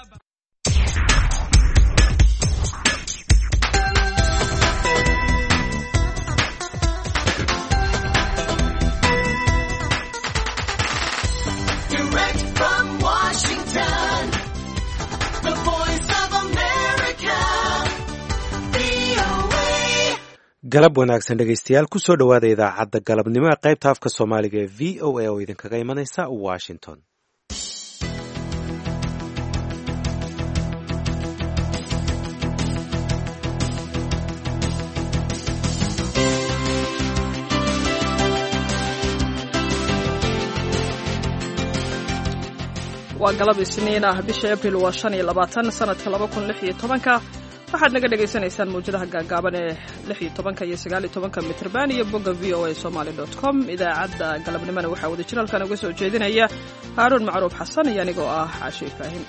galab wanaagsan dhegaystayaal kusoo dhowaada idaacadda galabnimo ee qaybta afka soomaaliga ee v o a oo idinkaga imanaysa washington waa galab isniin ah bisha abril waa shan iyo labaatan sanadka laba kun lix iyo tobanka waxaad naga dhagaysanaysaan mawjadaha gaagaaban ee lix iyo tobanka iyo sagaal iyo tobanka mitrban iyo bogga v o a somaly dot com idaacadda galabnimona waxaa wada jir halkan uga soo jeedinaya haaruun macruuf xasan iyo anigoo ah caashe ibraahim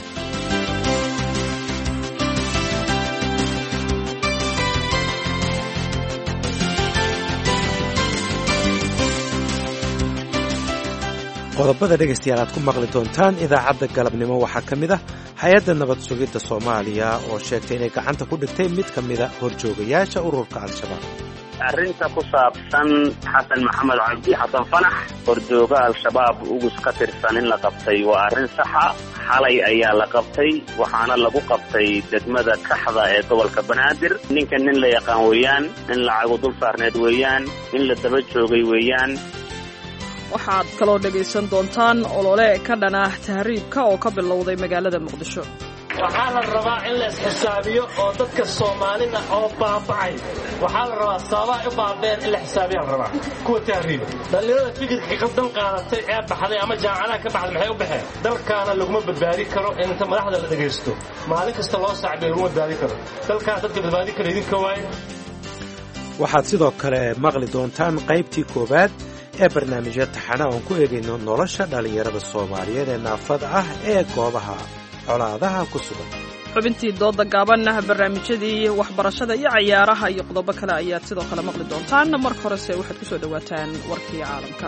qodobada dhegaystayaal aad ku maqli doontaan idaacadda galabnimo waxaa ka mid ah hay-adda nabad sugidda soomaaliya oo sheegtay inay gacanta ku dhigtay mid ka mida horjoogayaasha ururka al-shabaab arrinta ku saabsan xasan maxamed cabdi xasan fanax horjooga al-shabaab ugus ka tirsan in la qabtay waa arrin saxa xalay ayaa la qabtay waxaana lagu qabtay degmada kaxda ee gobolka banaadir ninka nin la yaqaan weeyaan nin lacagu dul saarneed weeyaan nin la daba joogay weeyaan waxaad kaloo dhegaysan doontaan olole ka dhana tahriibka oo ka bilowday magaalada muqdisho waxaa la rabaa in la isxisaabiyo oo dadka soomaalida oo baaba'ay waxaa la rabaa sababaa u baabeen in la xisaabiyaa la rabaa kuwa tahriiba dhallinyarada fikirka qaldan qaadatay ee baxday ama jaamacadaha ka baxday maxay u baxeen dalkaana laguma badbaadi karo inta madaxda la dhegaysto maalin kasta loo sacbiyo laguma badbaadi karo dalkaana dadka badbaadi kara idinka waaye waxaad sidoo kale maqli doontaan qaybtii koowaad ee barnaamijya taxana oon ku eegayno nolosha dhallinyarada soomaaliyeed ee naafada ah ee goobaha colaadaha ku sugan xubintii dooda gaabanah barnaamijyadii waxbarashada iyo cayaaraha iyo qodobo kale ayaad sidoo kale maqli doontaan marka horese waxaad ku soo dhowaataan warkii caalamka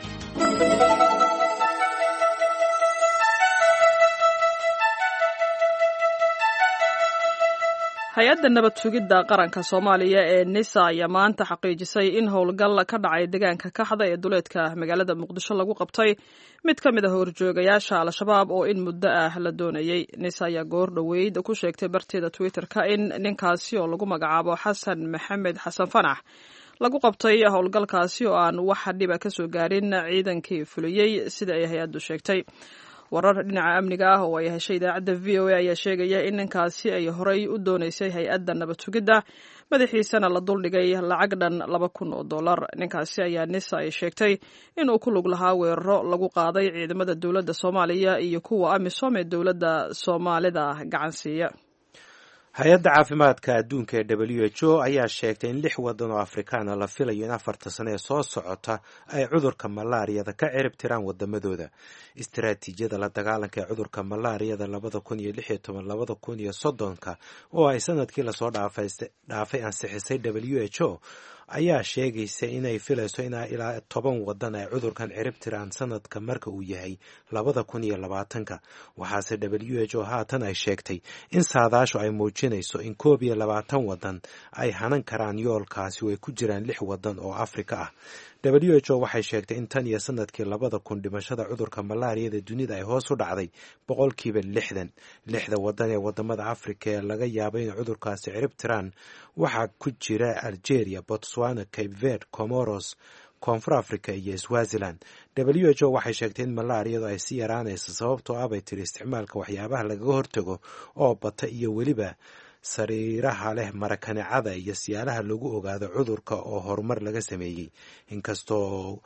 hay-adda nabad sugidda qaranka soomaaliya ee nisa ayaa maanta xaqiijisay in howlgal ka dhacay deegaanka kaxda ee duleedka magaalada muqdisho lagu qabtay mid ka mid ah horjoogayaasha al-shabaab oo in muddo ah la doonayey nisa ayaa goor dhoweyd ku sheegtay barteeda twitter-ka in ninkaasi oo lagu magacaabo xasan maxamed xasan fanax lagu qabtay howlgalkaasi oo aan wax dhiba ka soo gaarin ciidankii fuliyey sida ay hay-addu sheegtay warar dhinaca amniga ah oo ay heshay idaacadda v o a ayaa sheegaya in ninkaasi ay horey u doonaysay hay-adda nabad sugidda madaxiisana la duldhigay lacag dhan laba kun oo dollar ninkaasi ayaa nisa ay sheegtay inuu ku lug lahaa weeraro lagu qaaday ciidamada dowladda soomaaliya iyo kuwa amisom ee dowladda soomaalida gacansiiya hay-adda caafimaadka adduunka ee w h o ayaa sheegtay in lix waddan oo afrikaana la filayo in afarta sano ee soo socota ay cudurka malaariyada ka cirib tiraan wadamadooda istaraatiijiyada la dagaalanka ee cudurka malaariyada labada kun iyo lix iyo toban labada kun iyo soddonka oo ay sanadkii lasoo dhaafay ansixisay w h o ayaa sheegaysa inay filayso inaa ilaa toban wadan ay cudurkan cirib tiraan sanadka marka uu yahay labada kun iyo labaatanka waxaase w h o haatan ay sheegtay in saadaashu ay muujinayso in koob iyo labaatan wadan ay hanan karaan yoolkaasi oo ay ku jiraan lix wadan oo afrika ah w h o waxay sheegtay in tan iyo sanadkii labada kun dhimashada cudurka malaariyada dunida ay hoos u dhacday boqolkiiba lixdan lixda wadan ee wadamada afrika ee laga yaabo inay cudurkaasi cirib tiraan waxaa ku jira algeria botswana cape verd comoros koonfur africa iyo swaziland w h o waxay sheegtay in malaariyadu ay si yaraanayso sababtoo ah bay tiri isticmaalka waxyaabaha lagaga hortago oo bata iyo weliba sariiraha leh marakanicada iyo siyaalaha lagu ogaado cudurka oo horumar laga sameeyey inkastoo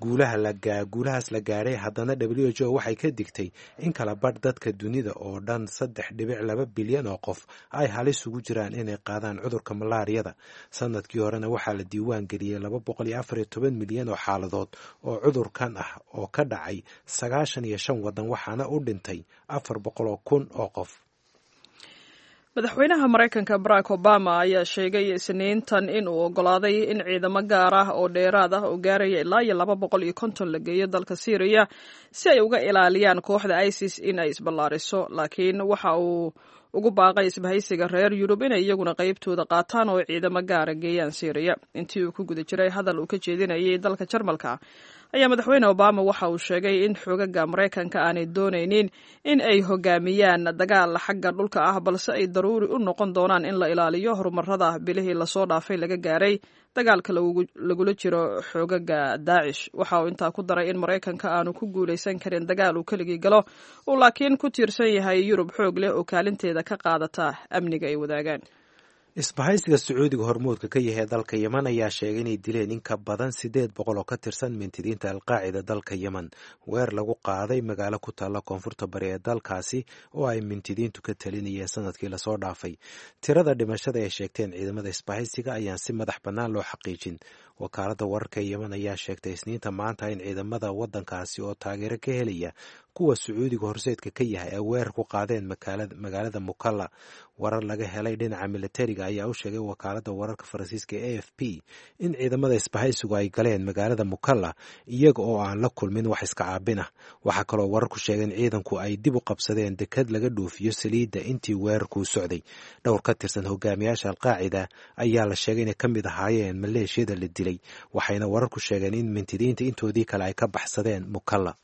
guulahaas la gaadhay haddana w h o waxay ka digtay in kala badh dadka dunida oo dhan saddex dhibic laba bilyan oo qof ay halis ugu jiraan inay qaadaan cudurka malaariyada sanadkii horena waxaa la diiwaan geliyey laba boqol iyo afar iyo toban milyan oo xaaladood oo cudurkan ah oo ka dhacay sagaashan iyo shan waddan waxaana u dhintay afar boqol oo kun oo qof madaxweynaha maraykanka barack obama ayaa sheegay isniintan in uu oggolaaday in ciidamo gaar ah oo dheeraad ah oo gaaraya ilaa iyo laba boqol iyo konton la geeyo dalka syriya si ay uga ilaaliyaan kooxda isis in ay isballaariso laakiin waxa uu ugu baaqay isbahaysiga reer yurub inay iyaguna qaybtooda qaataan oo ciidamo gaara geeyaan syriya intii uu ku guda jiray hadal uu ka jeedinayay dalka jarmalka ayaa madaxweyne obama waxa uu sheegay in xoogaga maraykanka aanay doonaynin in ay hogaamiyaan dagaal xagga dhulka ah balse ay daruuri u noqon doonaan in la ilaaliyo horumarada bilihii lasoo dhaafay laga gaaray dagaalka lagula jiro xoogaga daacish waxa uu intaa ku daray in maraykanka aanu ku guulaysan karin dagaal uu keligii galo uu laakiin ku tiirsan yahay yurub xoog leh oo kaalinteeda ka qaadata amniga ay wadaagaan isbahaysiga sacuudiga hormuudka ka yahay dalka yeman ayaa sheegay inay dileen in ka badan siddeed boqol oo ka tirsan mintidiinta alqaacida dalka yeman weer lagu qaaday magaalo ku taalla koonfurta bari ee dalkaasi oo ay mintidiintu ka talinayeen sanadkii lasoo dhaafay tirada dhimashada ay sheegteen ciidamada isbahaysiga ayaan si madax bannaan loo xaqiijin wakaaladda wararka yeman ayaa sheegtay isniinta maanta in ciidamada waddankaasi oo taageero ka helaya kuwa sacuudiga horseedka ka yahay ay weerar ku qaadeen magaalada mukalla warar laga helay dhinaca militariga ayaa u sheegay wakaaladda wararka faransiiska a f p in ciidamada isbahaysigu ay galeen magaalada mukalla iyaga oo aan la kulmin wax iska caabin ah waxaa kaloo wararku sheegay in ciidanku ay dib u qabsadeen dekad laga dhoofiyo saliidda intii weerarkuu socday dhowr ka tirsan hogaamiyaasha alqaacida ayaa la sheegay inay ka mid ahaayeen maleeshiyada la dilay waxayna wararku sheegeen in mintidiinta intoodii kale ay ka baxsadeen mukalla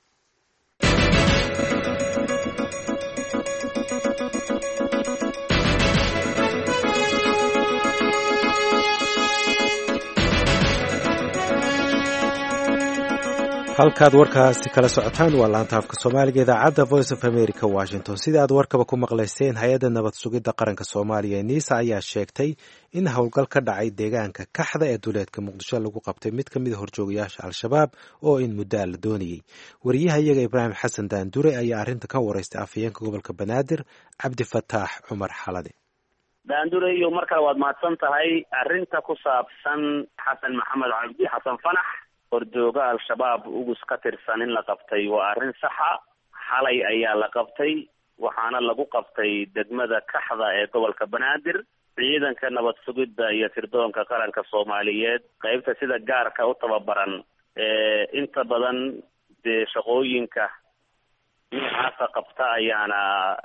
halkaad warkaasi kala socotaan waa laanta afka soomaaliga idaacadda voice of america washington sida aad warkaba ku maqlayseen hay-adda nabad sugidda qaranka soomaaliya ee niisa ayaa sheegtay in howlgal ka dhacay deegaanka kaxda ee duleedka muqdisho lagu qabtay mid ka mid a horjoogayaasha al-shabaab oo in muddo a la doonayey wariyaha iyaga ibraahim xasan daandure ayaa arrinta ka wareystay afhayeenka gobolka banaadir cabdifataax cumar xalade daandure iyo mar kale waad mahadsan tahay arrinta ku saabsan xasan maxamed cabdi xasan fanax hordooga al-shabaab ugus ka tirsan in la qabtay waa arrin saxa xalay ayaa la qabtay waxaana lagu qabtay degmada kaxda ee gobolka banaadir ciidanka nabad sugidda iyo tirdoonka qaranka soomaaliyeed qeybta sida gaarka u tababaran ee inta badan dee shaqooyinka noocaasa qabta ayaana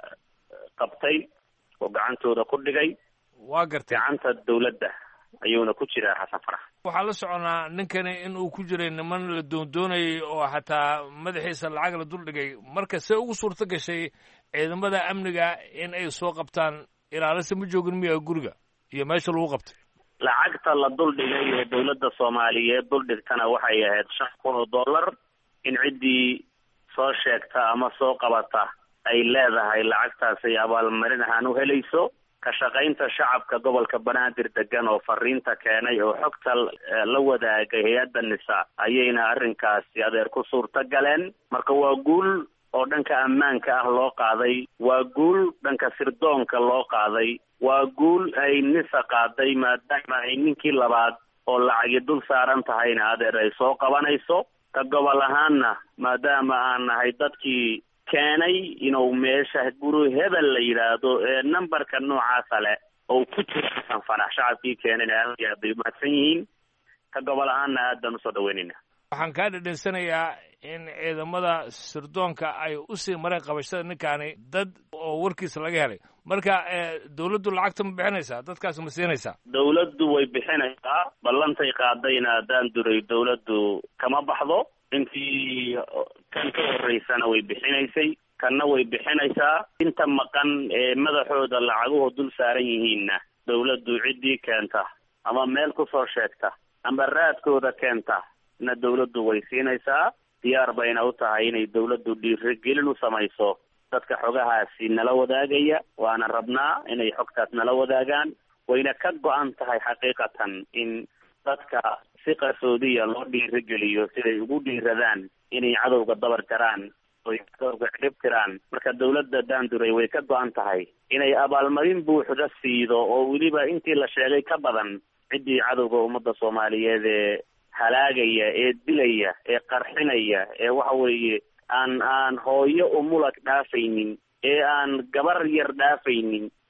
qabtay oo gacantooda ku dhigay waa gartay gacanta dawladda ayuuna ku jiraa xasan farax waxaa la soconaa ninkani in uu ku jiray niman la doondoonayay oo xataa madaxiisa lacag la duldhigay marka see ugu suurto gashay ciidamada amniga in ay soo qabtaan ilaalisa ma joogin miya guriga iyo meesha lagu qabtay lacagta la duldhigay ee dawladda soomaaliyeed duldhigtana waxay ahayd shan kun oo dollar in ciddii soo sheegta ama soo qabata ay leedahay lacagtaas ay abaalmarin ahaan u helayso ka shaqaynta shacabka gobolka banaadir degan oo fariinta keenay oo xogta la wadaagay hay-adda nisa ayayna arrinkaasi adeer ku suurta galeen marka waa guul oo dhanka ammaanka ah loo qaaday waa guul dhanka sirdoonka loo qaaday waa guul ay nisa qaaday maadaama ay ninkii labaad oo lacagi dul saaran tahayna adeer ay soo qabanayso ka gobol ahaanna maadaama aan nahay dadkii keenay inuu meesha guri hebel la yidhaahdo ee numberka noocaasa leh oo ku jira xasan fanax shacabkii keenayna aad iyo aad bay umahadsan yihiin ka gobol ahaanna aad baan usoo dhaweynayna waxaan kaa dhedhensanayaa in ciidamada sirdoonka ay usii mareen qabashada ninkaani dad oo warkiisa laga helay marka dawladdu lacagta ma bixinaysaa dadkaasi ma siinaysaa dawladdu way bixinaysaa ballantay qaadayna haddaan duray dawladdu kama baxdo intii kan ka horeysana way bixinaysay kanna way bixinaysaa inta maqan ee madaxooda lacaguhu dul saaran yihiinna dawladdu ciddii keenta ama meel kusoo sheegta ama raadkooda keenta na dawladdu way siinaysaa diyaar bayna u tahay inay dawladdu dhiirigelin u samayso dadka xogahaasi nala wadaagaya waana rabnaa inay xogtaas nala wadaagaan wayna ka go-an tahay xaqiiqatan in dadka si qarsoodiya loo dhiirigeliyo siday ugu dhiiradaan inay cadowga dabar jaraan oy cadowga cirib tiraan marka dawladda daanduray way ka go-an tahay inay abaalmarin buuxda siido oo weliba intii la sheegay ka badan ciddii cadowga ummadda soomaaliyeed ee halaagaya ee dilaya ee qarxinaya ee waxa weeye aan aan hooyo umulag dhaafaynin ee aan gabar yar dhaafaynin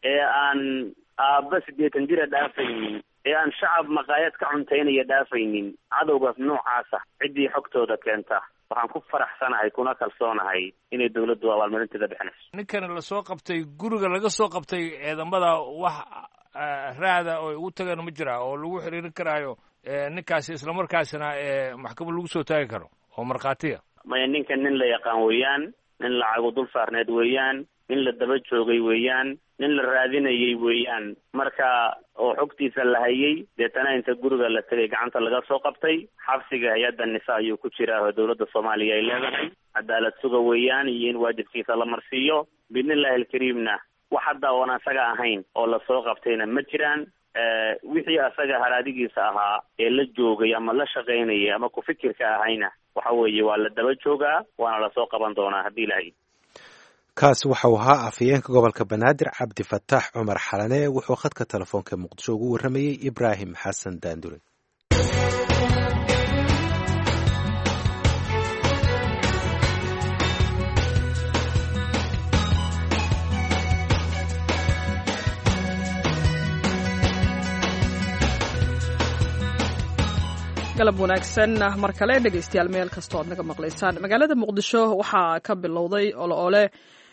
ee aan aabba siddeetan jira dhaafaynin ee aan shacab maqaayad ka cuntaynaya dhaafaynin cadowgaas noocaasa ciddii xogtooda keenta waxaan ku faraxsanahay kuna kalsoonahay inay dawladdu abaalmarinteeda bixinayso ninkan lasoo qabtay guriga laga soo qabtay ciidamada wax raada oo ugu tagaan ma jira oo lagu xiriirin karaayo ninkaasi islamarkaasina maxkamad lagu soo taagi karo oo markhaatiya maya ninkan nin la yaqaan weeyaan nin lacagu dul saarneed weeyaan nin la daba joogay weeyaan nin la raadinayay weeyaan marka oo xogtiisa la hayay deetana inta guriga la tegay gacanta laga soo qabtay xabsiga hay-adda nisa ayuu ku jiraa oo dawladda soomaaliya ay leedahay cadaalad suga weeyaan iyo in waajibkiisa la marsiiyo biidnillahi alkariimna wax hadda oon asaga ahayn oo lasoo qabtayna ma jiraan wixii asaga haraadigiisa ahaa ee la joogay ama la shaqaynayay ama ku fikirka ahayna waxa weeye waa la daba joogaa waana lasoo qaban doonaa haddii ilahay kaasi waxau ahaa afhayeenka gobolka banaadir cabdi fataax cumar xalane wuxuu khadka telefoonka muqdisho ugu warramayey ibraahim xasan daandure galab wanaagsan mar kale dhegaystayaal meel kastoo aad naga maqlaysaan magaalada muqdisho waxaa ka bilowday oloole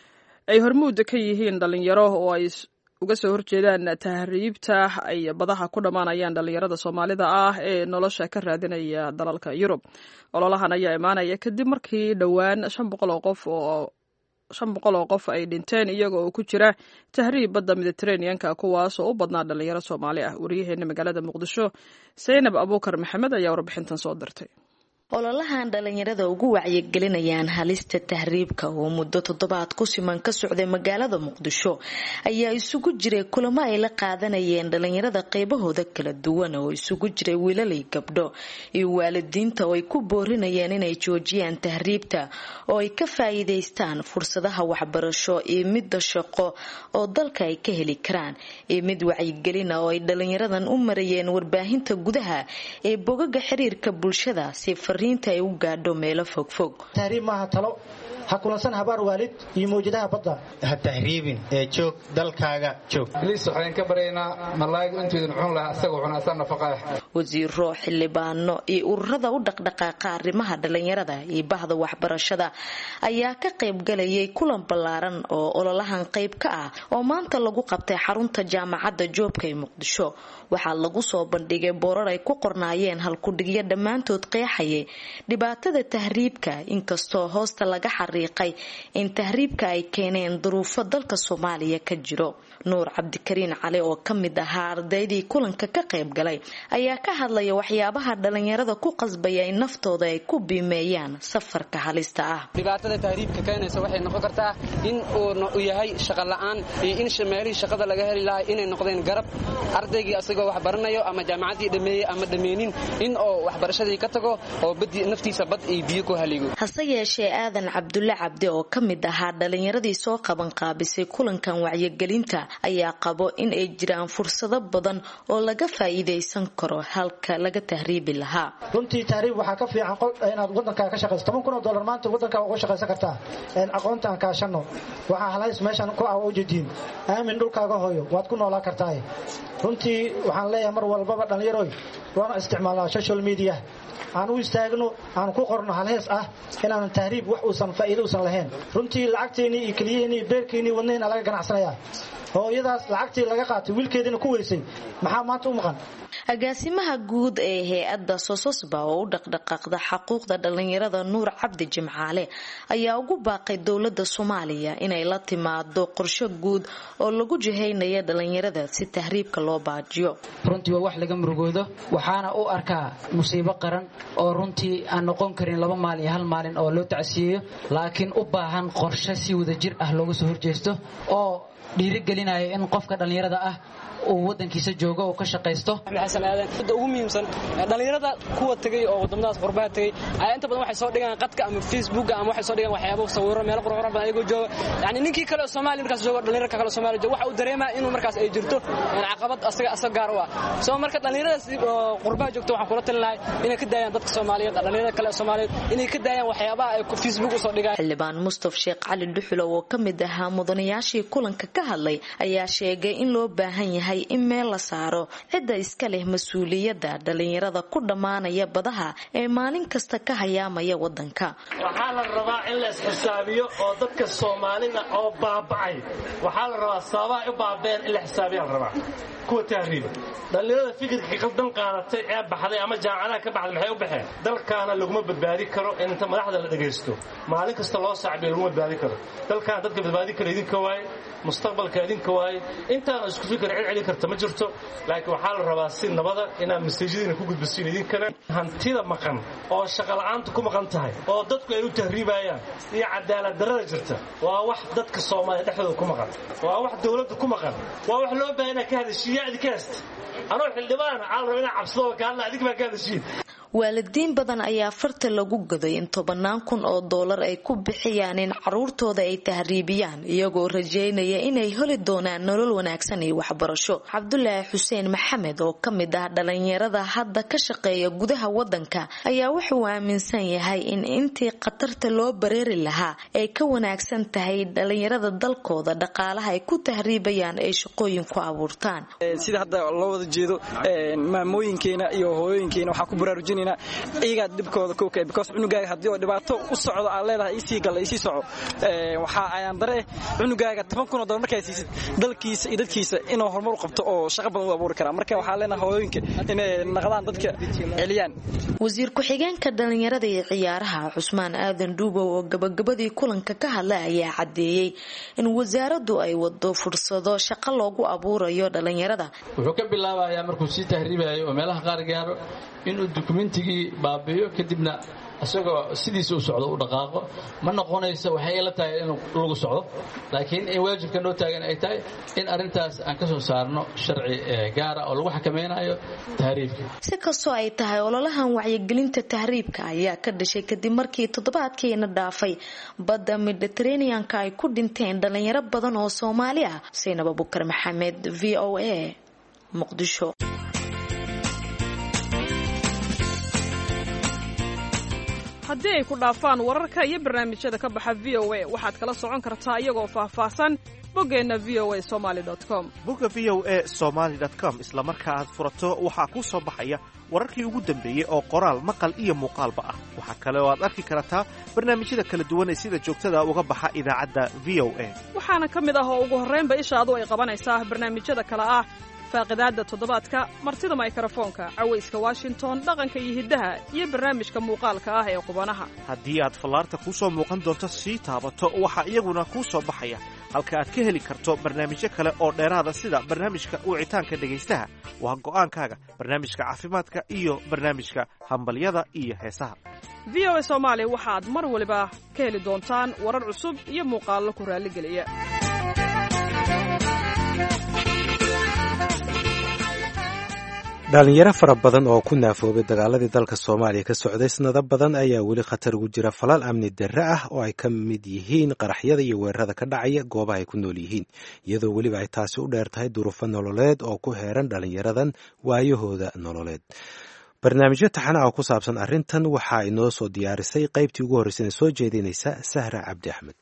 ay hormuud ka yihiin dhalinyaro oo ay uga soo horjeedaan tahriibta ay badaha ku dhammaanayaan dhalinyarada soomaalida ah ee nolosha ka raadinaya dalalka yurub ololahan ayaa imaanaya kadib markii dhowaan shan boqol oo qof oo shan boqol oo qof ay dhinteen iyaga oo ku jira tahriib badda mediteraneanka kuwaas oo u badnaa dhalinyaro soomaali ah waryaheena magaalada muqdisho saynab abuukar maxamed ayaa warbixintan soo dirtay ololahan dhalinyarada ugu wacyigelinayaan halista tahriibka oo muddo toddobaad ku siman ka socday magaalada muqdisho ayaa isugu jiray kulamo ay la qaadanayeen dhalinyarada qeybahooda kala duwan oo isugu jiray wiilalay gabdho iyo waalidiinta oo ay ku boorinayeen inay joojiyaan tahriibta oo ay ka faa'iidaystaan fursadaha waxbarasho iyo midda shaqo oo dalka ay ka heli karaan iyo mid wacyigelina oo ay dhalinyaradan u marayeen warbaahinta gudaha ee bogaga xiriirka bulshada si ay u gaadho meelo fogfog tahriib maaha talo ha kulansan habaar waalid iyo mawjadaha badda ha tahriibin ee joog dalkaaga joog liis waxaan ka baryaynaa malaayigu intuydin cun lahaa isaga cunaasaa nafaqaah wasiiro xildhibaano iyo ururada u dhaqdhaqaaqa arrimaha dhalinyarada iyo bahda waxbarashada ayaa ka qaybgalayay kulan ballaaran oo ololahan qayb ka ah oo maanta lagu qabtay xarunta jaamacadda joobka ee muqdisho waxaa lagu soo bandhigay boorar ay ku qornaayeen halkudhigyo dhammaantood qeexayay dhibaatada tahriibka inkastoo hoosta laga xariiqay in tahriibka ay keeneen duruufo dalka soomaaliya ka jiro nuur cabdikariin cali oo ka mid ahaa ardaydii kulanka ka qayb galay ayaa ka hadlaya waxyaabaha dhalinyarada ku qasbaya in naftooda ay ku biimeeyaan safarka halista ah dhibaatada tahriibka keenaysa waxay noqon kartaa in uu yahay shaqa la-aan iyo in meelihii shaqada laga heli lahaa inay noqdeen garab ardaygii asagoo wax baranayo ama jaamacaddii dhameeyey ama dhameenin in oo waxbarashadii ka tago oo naftiisa bad iyo biyo ku haligo hase yeeshee aadan cabdulle cabdi oo ka mid ahaa dhalinyaradii soo qaban qaabisay kulankan wacyigelinta ayaa qabo in ay jiraan fursado badan oo laga faa'iidaysan karo halka laga tahriibi lahaa runtii tahriib waxaa ka fiican inaad wadankaa ka shaqayso toban kun oo dollar maanta wadankaa uga shaqaysan kartaa aqoonta aan kaashano waxaa halays meeshan ku ah ujeediin aamin dhulkaaga hooyo waad ku noolaa kartaa runtii waxaan leeyahay mar walbaba dhallinyaroy waana isticmaalnaa social media aan u istaagno aan ku qorno halhees ah inaanan tahriib wax uusan faa'iido uusan lahayn runtii lacagteennii iyo keliyaheennii iyo beerkeennii wadnaheena laga ganacsanayaa hooyadaas lacagtii laga qaatay wiilkeediina ku weysay maxaa maanta u maqan agaasimaha guud ee hay-adda sososba oo u dhaqdhaqaaqda xaquuqda dhalinyarada nuur cabdi jimcaale ayaa ugu baaqay dowladda soomaaliya inay la timaado qorsho guud oo lagu jihaynaya dhalinyarada si tahriibka loo baajiyo runtii waa wax laga murugoodo waxaana u arkaa musiibo qaran oo runtii aan noqon karin laba maalin iyo hal maalin oo loo tacsiyeeyo laakiin u baahan qorshe si wadajir ah looga soo horjeesto oo dhiirigelinaya in qofka dhallinyarada ah uu wadankiisa joogo uu ka shaqaysto xasan aadan midda ugu muhiimsan dhalinyarada kuwa tegay oo wadamadaas qurbaha tegay ayaa inta badan waxay soo dhigaan qadka ama facebooka ama waxay soo dhigaan waxyaabo sawiro meelo qurqurxan badan ayagoo jooga yani ninkii kale oo soomaaliya markaas joogo dhalinyarka kale oo soomaaliya jooga waxa uu dareemaa inuu markaas ay jirto caqabad asaga asaga gaar u ah soo marka dhalinyaradaas qurbaha joogta waxaan kula talin lahay inay ka daayaan dadka soomaaliyeed dhalinyarada kale oo soomaaliyeed inay ka daayaan waxyaabaha ay facebook usoo dhigaan xildhibaan mustaf sheekh cali dhuxulow oo ka mid ahaa mudanayaashii kulanka ka hadlay ayaa sheegay in loo baahan yahay in meel la saaro cidda iska leh mas-uuliyadda dhalinyarada ku dhammaanaya badaha ee maalin kasta ka hayaamaya wadanka waxaa la rabaa in la isxisaabiyo oo dadka soomaalida oo baaba'ay waxaa la rabaa sababaha u baabeen in la xisaabiyaa la rabaa kuwa tahriiba dhallinyarada fikirkii qaldan qaadatay ee baxday ama jaamacadaha ka baxday maxay u baxeen dalkaana laguma badbaadi karo in inta madaxda la dhagaysto maalin kasta loo sacbiyo laguma badbaadi karo dalkaana dadka badbaadi kara idinka waaye mustaqbalka idinka waaye intaana isku fikir cid celin karta ma jirto laakiin waxaa la rabaa si nabada inaad maseejyadiina ku gudbisiin idinkana hantida maqan oo shaqola'aanta ku maqan tahay oo dadku ay u tahriibayaan iyo cadaalad darrada jirta waa wax dadka soomaaliya dhexdooda ku maqan waa wax dowladda ku maqan waa wax loo baahan inaad ka hadashiiya idinka hasta anoo xildhibaana waxaa la rabaa inaa cabsado oo kaadla adig baa ka hadashiin waalidiin badan ayaa farta lagu gaday in tobannaan kun oo doolar ay ku bixiyaan in caruurtooda ay tahriibiyaan iyagoo rajeynaya inay heli doonaan nolol wanaagsan iyo waxbarasho cabdulaahi xuseen maxamed oo ka mid ah dhalinyarada hadda ka shaqeeya gudaha wadanka ayaa wuxuu aaminsan yahay in intii khatarta loo bareeri lahaa ay ka wanaagsan tahay dhalinyarada dalkooda dhaqaalaha ay ku tahriibayaan ay shaqooyin ku abuurtaan sida hadda loo wada jeedo maamooyinkeena iyo hooyooyinkeena waxaa ku baraarujinayna iyagaa dhibkooda kowka because cunugaaga haddii oo dhibaato u socdo aad leedahay isii galla isii soco waxaa ayaan dare eh cunugaaga toban kun oo dollar markaa siisid dalkiisa iyo dadkiisa inuu horumar u qabto oo shaqo badan u abuuri karaa marka waxaa leenahay hooyooyinka inay naqdaan dadka celiyaan wasiir ku-xigeenka dhalinyarada iyo ciyaaraha cusmaan aadan dhuubow oo gabagabadii kulanka ka hadlay ayaa caddeeyey in wasaaraddu ay wado fursado shaqo loogu abuurayo dhalinyarada wuxuu ka bilaabayaa markuu sii tahriibayo oo meelaha qaar gaaro inuu dukumentigii baabi'iyo kadibna isagoo sidiisa u socdo u dhaqaaqo ma noqonayso waxay ila tahay in lagu socdo laakiin in waajibka noo taagan ay tahay in arrintaas aan ka soo saarno sharci gaara oo lagu xakamaynayo tahriibka si kastoo ay tahay ololahan wacyigelinta tahriibka ayaa ka dhashay kadib markii toddobaadkiina dhaafay badda mediteraneanka ay ku dhinteen dhalinyaro badan oo soomaali ah saynab abukar maxamed v o a muqdisho haddii ay ku dhaafaan wararka iyo barnaamijyada ka baxa v o a waxaad kala socon kartaa iyagoo faahfaahsan boggeenna v o a somaali com bogga v o a somaali com isla marka aad furato waxaa kuu soo baxaya wararkii ugu dambeeyey oo qoraal maqal iyo muuqaalba ah waxaa kale oo aad arki kartaa barnaamijyada kala duwan ee sida joogtada uga baxa idaacadda v o a waxaana ka mid ah oo ugu horraynba ishaadu ay qabanaysaa barnaamijyada kale ah faaqidaadda toddobaadka martida maykrofoonka cawayska washington dhaqanka iyo hiddaha iyo barnaamijka muuqaalka ah ee qubanaha haddii aad fallaarta kuu soo muuqan doonto sii taabato waxaa iyaguna kuu soo baxaya halka aad ka heli karto barnaamijyo kale oo dheeraada sida barnaamijka wicitaanka dhegaystaha waa go'aankaaga barnaamijka caafimaadka iyo barnaamijka hambalyada iyo heesaha v o a soomaali waxaad mar waliba ka heli doontaan warar cusub iyo muuqaallo ku raalligeliya dhalinyaro fara badan oo ku naafoobay dagaaladii dalka soomaaliya ka socday sanado badan ayaa weli khatar ugu jira falal amni darre ah oo ay ka mid yihiin qaraxyada iyo weerarada ka dhacaya goobaha ay ku nool yihiin iyadoo weliba ay taasi u dheer tahay duruufo nololeed oo ku heeran dhalinyaradan waayahooda nololeed barnaamijyo taxana oo ku saabsan arrintan waxaa inoo soo diyaarisay qaybtii ugu horreysana soo jeedinaysa sahra cabdi axmed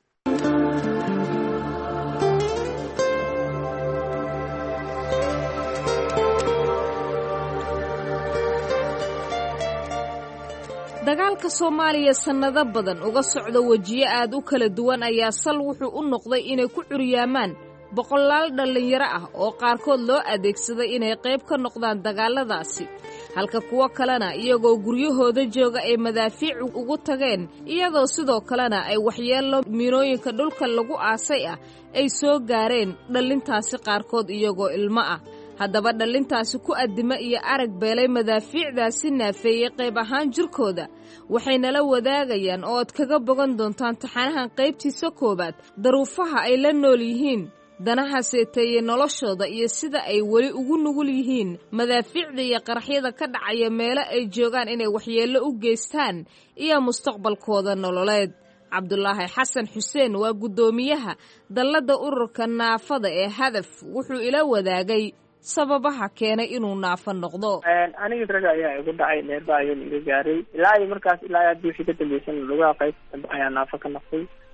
dagaalka soomaaliya sannado badan uga socda wejiyo aad u kala duwan ayaa sal wuxuu u noqday inay ku curyaamaan boqolaal dhallinyaro ah oo qaarkood loo adeegsaday inay qayb ka noqdaan dagaalladaasi halka kuwo kalena iyagoo guryahooda jooga ay madaafiic ugu tageen iyadoo sidoo kalena ay waxyeello miinooyinka dhulka lagu aasay ah ay soo gaareen dhallintaasi qaarkood iyagoo ilmo ah haddaba dhallintaasi ku addimo iyo arag beelay madaafiicdaasi naafeeyey qayb ahaan jirkooda waxay nala wadaagayaan oo aad kaga bogan doontaan taxanahan qaybtiisa koowaad daruufaha ay la nool yihiin danaha seeteeye noloshooda iyo sida ay weli ugu nugul yihiin madaafiicda iyo qaraxyada ka dhacaya meelo ay joogaan inay waxyeello u geystaan iyo mustaqbalkooda nololeed cabdulaahi xasan xuseen waa guddoomiyaha dalladda ururka naafada ee hadaf wuxuu ila wadaagay sababaha keenay inuu naafo noqdo aniga rag ayaa igu dhacay neerba ayaa iga gaaray ilaa iyo markaas ilaa haddii wixii ka dambeysana lugaha qayb dambe ayaa naafo ka noqday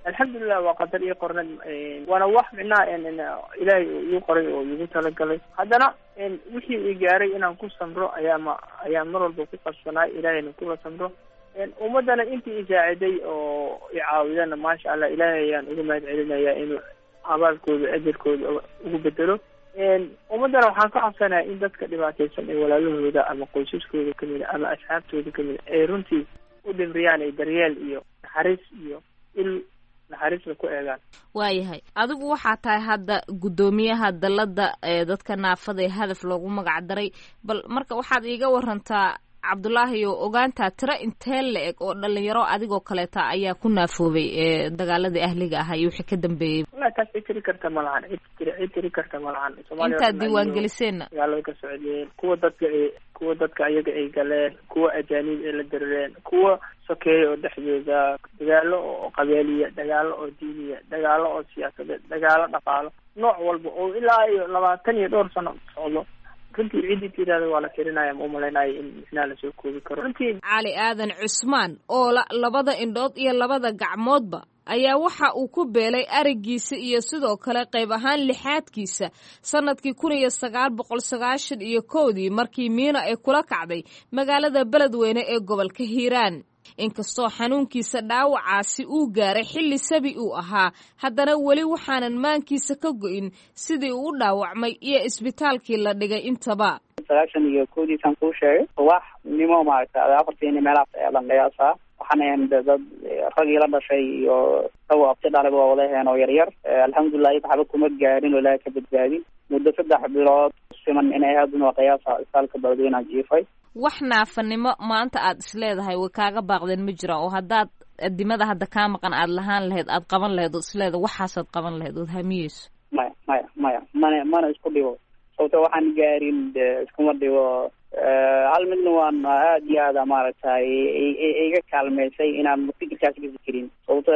alxamdulilah waa qadar ii qornad waana wax micnaha ilaahay ii qoray oo iigu talagalay haddana wixii i gaaray inaan ku samro ayaa ma ayaan mar walba ku qabsanaay ilaahayna kula samro ummadana intii i saaciday oo i caawidana maasha allah ilaahay ayaan uga mahad celinaya inuu abaalkooda ajarkooda ugu bedelo ummaddana waxaan ka codsanaya in dadka dhibaataysan ee walaalahooda ama qoysaskooda kamid a ama asxaabtooda kamid a ay runtii u dhimriyaan ay daryeel iyo naxariis iyo il naxariisla ku eegaan waayahay adigu waxaa tahay hadda guddoomiyaha dalladda ee dadka naafada ee hadaf loogu magac daray bal marka waxaad iiga warantaa cabdulaahi oo ogaantaa tiro intee la eg oo dhalinyaro adigoo kaleeta ayaa ku naafoobay ee dagaaladii ahliga ahaa iyo wixii ka dambeeyey wallahi taas cid tiri karta ma lahan cid tiri cid tiri karta ma lahan Soomaaliya intaad oo dhan diiwaan ayuu geliseenna dagaalada ka socdeen kuwa dadka ay kuwa dadka ayaga ay galeen kuwa ajaanib ay la dirireen kuwa sokeeye oo dhexdooda dagaalo oo qabeeliya dagaalo oo diiniya dagaalo oo siyaasadeed dagaalo dhaqaalo nooc walba oo ilaa iyo labaatan iyo dhowr sano socdo runtii ciddii tirada waa la tirinaya ma umalaynaayo in micnaha lasoo koobi karo runtii cali aadan cusmaan oo la labada indhood iyo labada gacmoodba ayaa waxa uu ku beelay arigiisa iyo sidoo kale qayb ahaan lixaadkiisa sannadkii kun iyo sagaal boqol sagaashan iyo kowdii markii miina ay kula kacday magaalada beledweyne ee gobolka hiiraan inkastoo xanuunkiisa dhaawacaasi uu gaaray xilli sabi uu ahaa haddana weli waxaanan maankiisa ka go'in sidii uu u dhaawacmay iyo isbitaalkii la dhigay intaba sagaashan iyo kowdiisaan kuu sheegay wax nimo maaragta afartiini meelahaas ayaa lan qiyaasaa waxaan ahayn de dad ragii la dhashay iyo dhawo abti dhalay waa wadaheen oo yaryar alxamdulilah iyada waxba kuma gaarin oo ilaahay ka badbaadin muddo saddex bilood siman inay ahaadun waa qiyaasa isbitaalka beledweyneha jiifay wax naafanimo maanta aad isleedahay way kaaga baaqdeen ma jiraan oo haddaad adimada hadda kaa maqan aad lahaan lahayd aad qaban lahayd oo isleeda waxaasaad qaban lahayd ood hamiyeyso maya maya maya mana mana isku dhibo sababto waxaan gaarin de iskuma dhibo hal midna waan aad iyo aada maaragtay iga kaalmeysay inaan fikirkaas ka fikirin sababto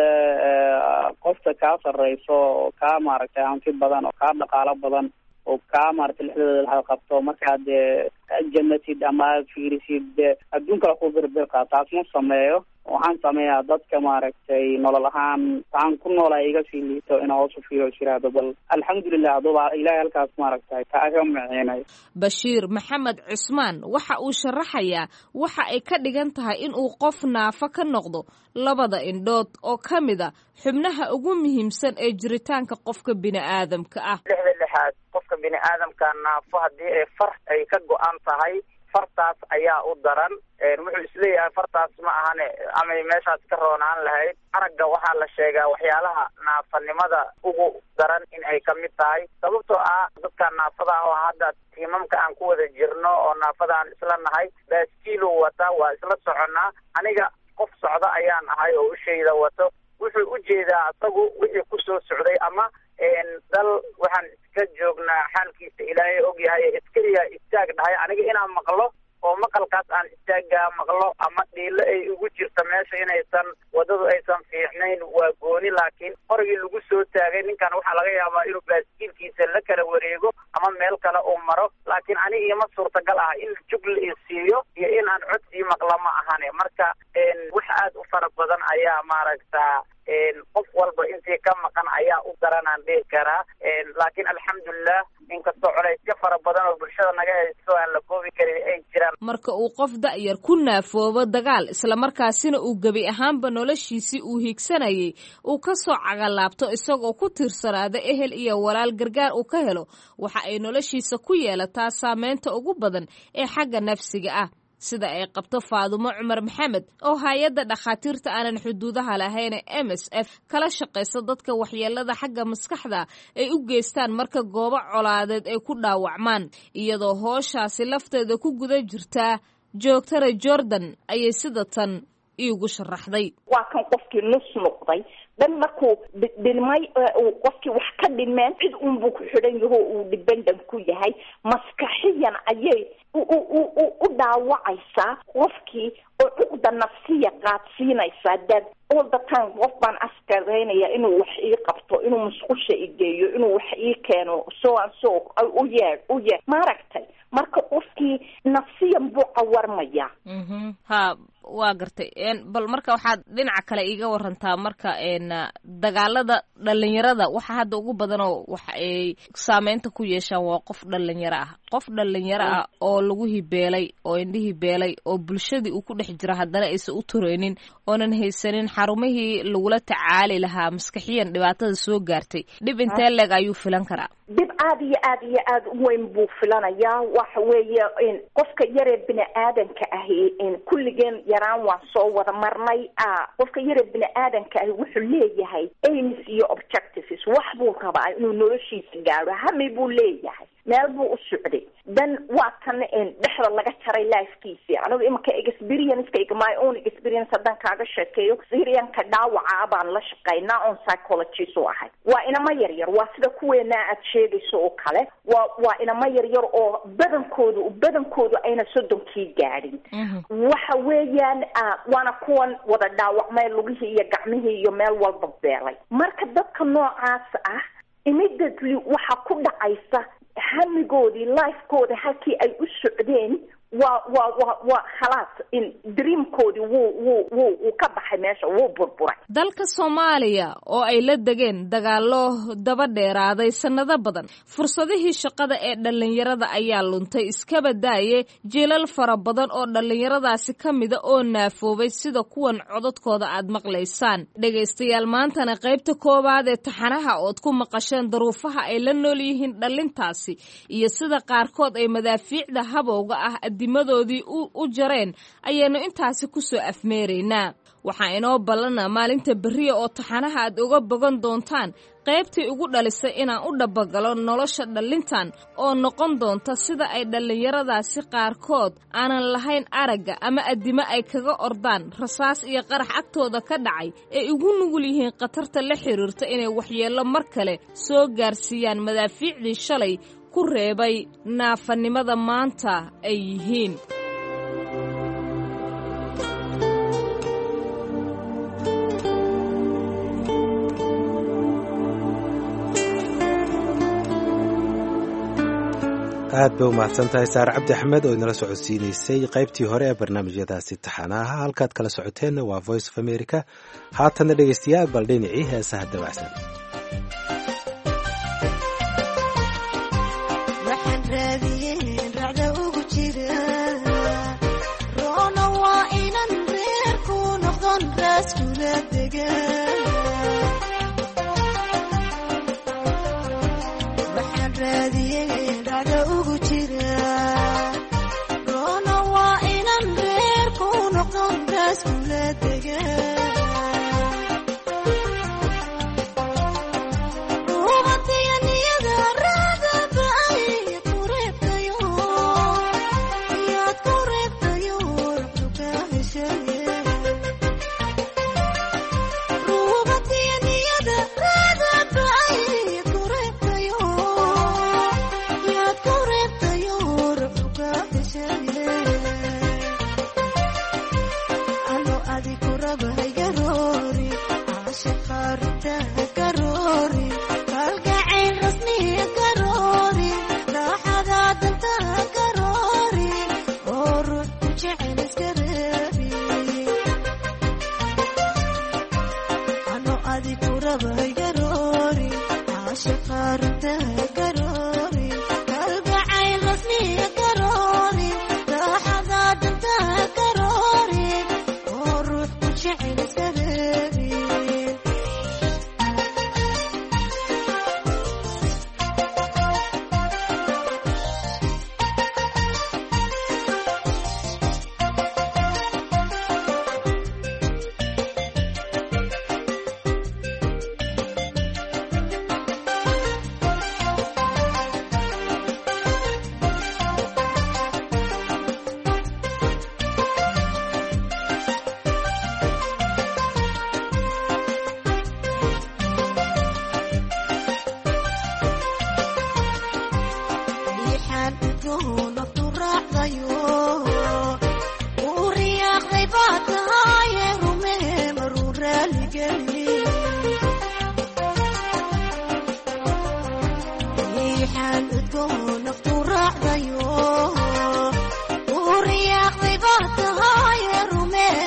qofta kaa sarreyso oo kaa maaragtay hanti badan oo kaa dhaqaalo badan oo kaa maaragtay lexdooda laha qabto markaad janatid ama aad fiirisid adduun kale ku birbirka taas ma sameeyo waxaan sameeyaa dadka maaragtay nolol ahaan waxaan ku noolaa iga sii liito inaa hoos u fiiro isiraado bal alxamdulilah aduba ilaahay halkaas maaragtay kaaga miciinay bashiir maxamed cusmaan waxa uu sharaxayaa waxa ay ka dhigan tahay in uu qof naafo ka noqdo labada indhood oo ka mid a xubnaha ugu muhiimsan ee jiritaanka qofka bini'aadamka ah lixda lixaad qofka bini aadamka naafo haddii ay far ay ka go-an tahay fartaas ayaa u daran wuxuu isleeyahay fartaas ma ahane amay meeshaas ka roonaan lahayd aragga waxaa la sheegaa waxyaalaha naafanimada ugu daran in ay kamid tahay sababtoo ah dadka naafada ah oo hadda tiimamka aan ku wada jirno oo naafada aan isla nahay baaskiilu wata waa isla soconnaa aniga qof socda ayaan ahay oo ushayda wato wuxuu ujeedaa asagu wixii kusoo socday ama dal waxaan iska joognaa xaalkiisa ilaahay ogyahay iskariya istaag dhahay aniga inaan maqlo oo maqalkaas aan istaagaa maqlo ama dhiilo ay ugu jirta meesha inaysan wadadu aysan fiicnayn waa gooni laakiin qorigii lagu soo taagay ninkan waxaa laga yaabaa inuu baaskiilkiisa la kala wareego ama meel kale uu maro laakiin aniga ima suurtagal ah in jugla i siiyo iyo in aan cod sii maqlo ma ahane marka wax aad u fara badan ayaa maaragta qof walba intii ka maqan ayaa u daranaan dhihi karaa laakiin alxamdulilah inkastoo colaysyo fara badan oo bulshada naga haysto aan la koobi karin ay jiraan marka uu qof da'yar ku naafoobo dagaal islamarkaasina uu gebi ahaanba noloshiisii uu hiigsanayay uu ka soo cagalaabto isagoo ku tiirsanaada ehel iyo walaal gargaar uu ka helo waxa ay noloshiisa ku yeelataa saameynta ugu badan ee xagga nafsiga ah sida ay qabto faadumo cumar maxamed oo hay-adda dhakhaatiirta aanan xuduudaha lahayn ee m s f kala shaqaysa dadka waxyeelada xagga maskaxda ay u geystaan marka goobo colaadeed ay ku dhaawacmaan iyadoo hooshaasi lafteeda ku guda jirtaa joogtara jordan ayay sida tan iigu sharaxday waa kan qofkii nus noqday dhan markuu dhilmay qofkii wax ka dhimeen cid unbuu ku xidhan yaho uu dependent ku yahay maskaxiyan ayay u dhaawacaysaa qofkii oo cuqda nafsiya qaadsiinaysaa dad all the time qof baan askaraynaya inuu wax ii qabto inuu musqusha igeeyo inuu wax ii keeno so an so u yeed u yeed maaragtay marka qofkii nafsiyan buu cawarmaya ha waa gartay bal marka waxaad dhinaca kale iiga warantaa marka dagaalada dhalinyarada waxa hadda ugu badanoo waxa ay saameynta ku yeeshaan waa qof dhalinyaro ah qof dhalinyaro ah oo lagu hibeelay oo indhihii beelay oo bulshadii uu ku dhex jiro haddana aysan u tureynin oonan haysanin xarumihii lagula tacaali lahaa maskaxiyan dhibaatada soo gaartay dhib intee leeg ayuu filan karaa dhib aad iyo aad iyo aad u weyn buu filanayaa waxa weeye qofka yaree bini aadanka ahi kulligeen yaraan waan soo wada marnay qofka yaree bini aadanka ahi wuxuu leeyahay aims iyo objectives wax buu rabaa inuu noloshiisa gaadho hami buu leeyahay meel buu u socday dan waa kan dhexda laga jaray lifekiisi anigu imanka experienceka my own experience haddaan kaaga sheekeeyo syrianka dhaawaca baan la shaqaynaa on psychologist u ahay waa inama yaryar waa sida kuweena aad sheegayso oo kale waa waa inama yaryar oo badankoodu badankoodu ayna soddonkii gaadhin waxa weeyaan waana kuwan wada dhaawacmay lugihii iyo gacmihii iyo meel walba beelay marka dadka noocaas ah immediately waxaa ku dhacaysa hamigoodii lifekooda halkii ay u socdeen waa waa waa waa khalaas in dreamkoodii wuu wuu wuu wuu ka baxay meesha wuu burburay dalka soomaaliya oo ay la degeen dagaallo daba dheeraaday sannado badan fursadihii shaqada ee dhallinyarada ayaa luntay iskaba daaye jiilal fara badan oo dhallinyaradaasi ka mida oo naafoobay sida kuwan codadkooda aad maqlaysaan dhegaystayaal maantana qaybta koowaad ee taxanaha ood ku maqasheen daruufaha ay la nool yihiin dhallintaasi iyo sida qaarkood ay madaafiicda habowga ah dimadoodii u jareen ayaynu intaasi ku soo afmeeraynaa waxaa inoo ballana maalinta berriya oo taxanaha aad uga bogan doontaan qaybtii ugu dhalisay inaan u dhabbagalo nolosha dhallintan oo noqon doonta sida ay dhallinyaradaasi qaarkood aanan lahayn aragga ama addimo ay kaga ordaan rasaas iyo qarax agtooda ka dhacay ay ugu nugul yihiin khatarta la xiriirta inay waxyeello mar kale soo gaarsiiyaan madaafiicdii shalay ku reebay naafanimada maanta ay yihiin aad bay u mahadsan tahay saare cabdi axmed oo inala socodsiinaysay qaybtii hore ee barnaamijyadaasi taxanaha halkaad kala socoteenna waa voice of america haatanna dhegaystayaal bal dhinacii heesaha dabacsan uriyaaqday baa tahay rume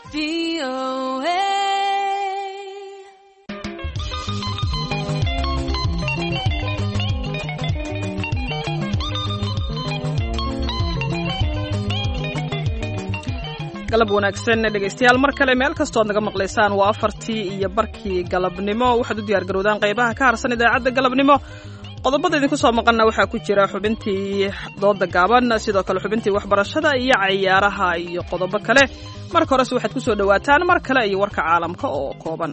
galab wanaagsan dhegaystayaal mar kale meel kastoo ad naga maqlaysaan waa afartii iyo barkii galabnimo waxaad u diyaargarowdaan qaybaha ka harsan idaacadda galabnimo qodobada idinku soo maqalna waxaa ku jira xubintii dooda gaaban sidoo kale xubintii waxbarashada iyo cayaaraha iyo qodobo kale marka horese waxaad ku soo dhowaataan mar kale iyo warka caalamka oo kooban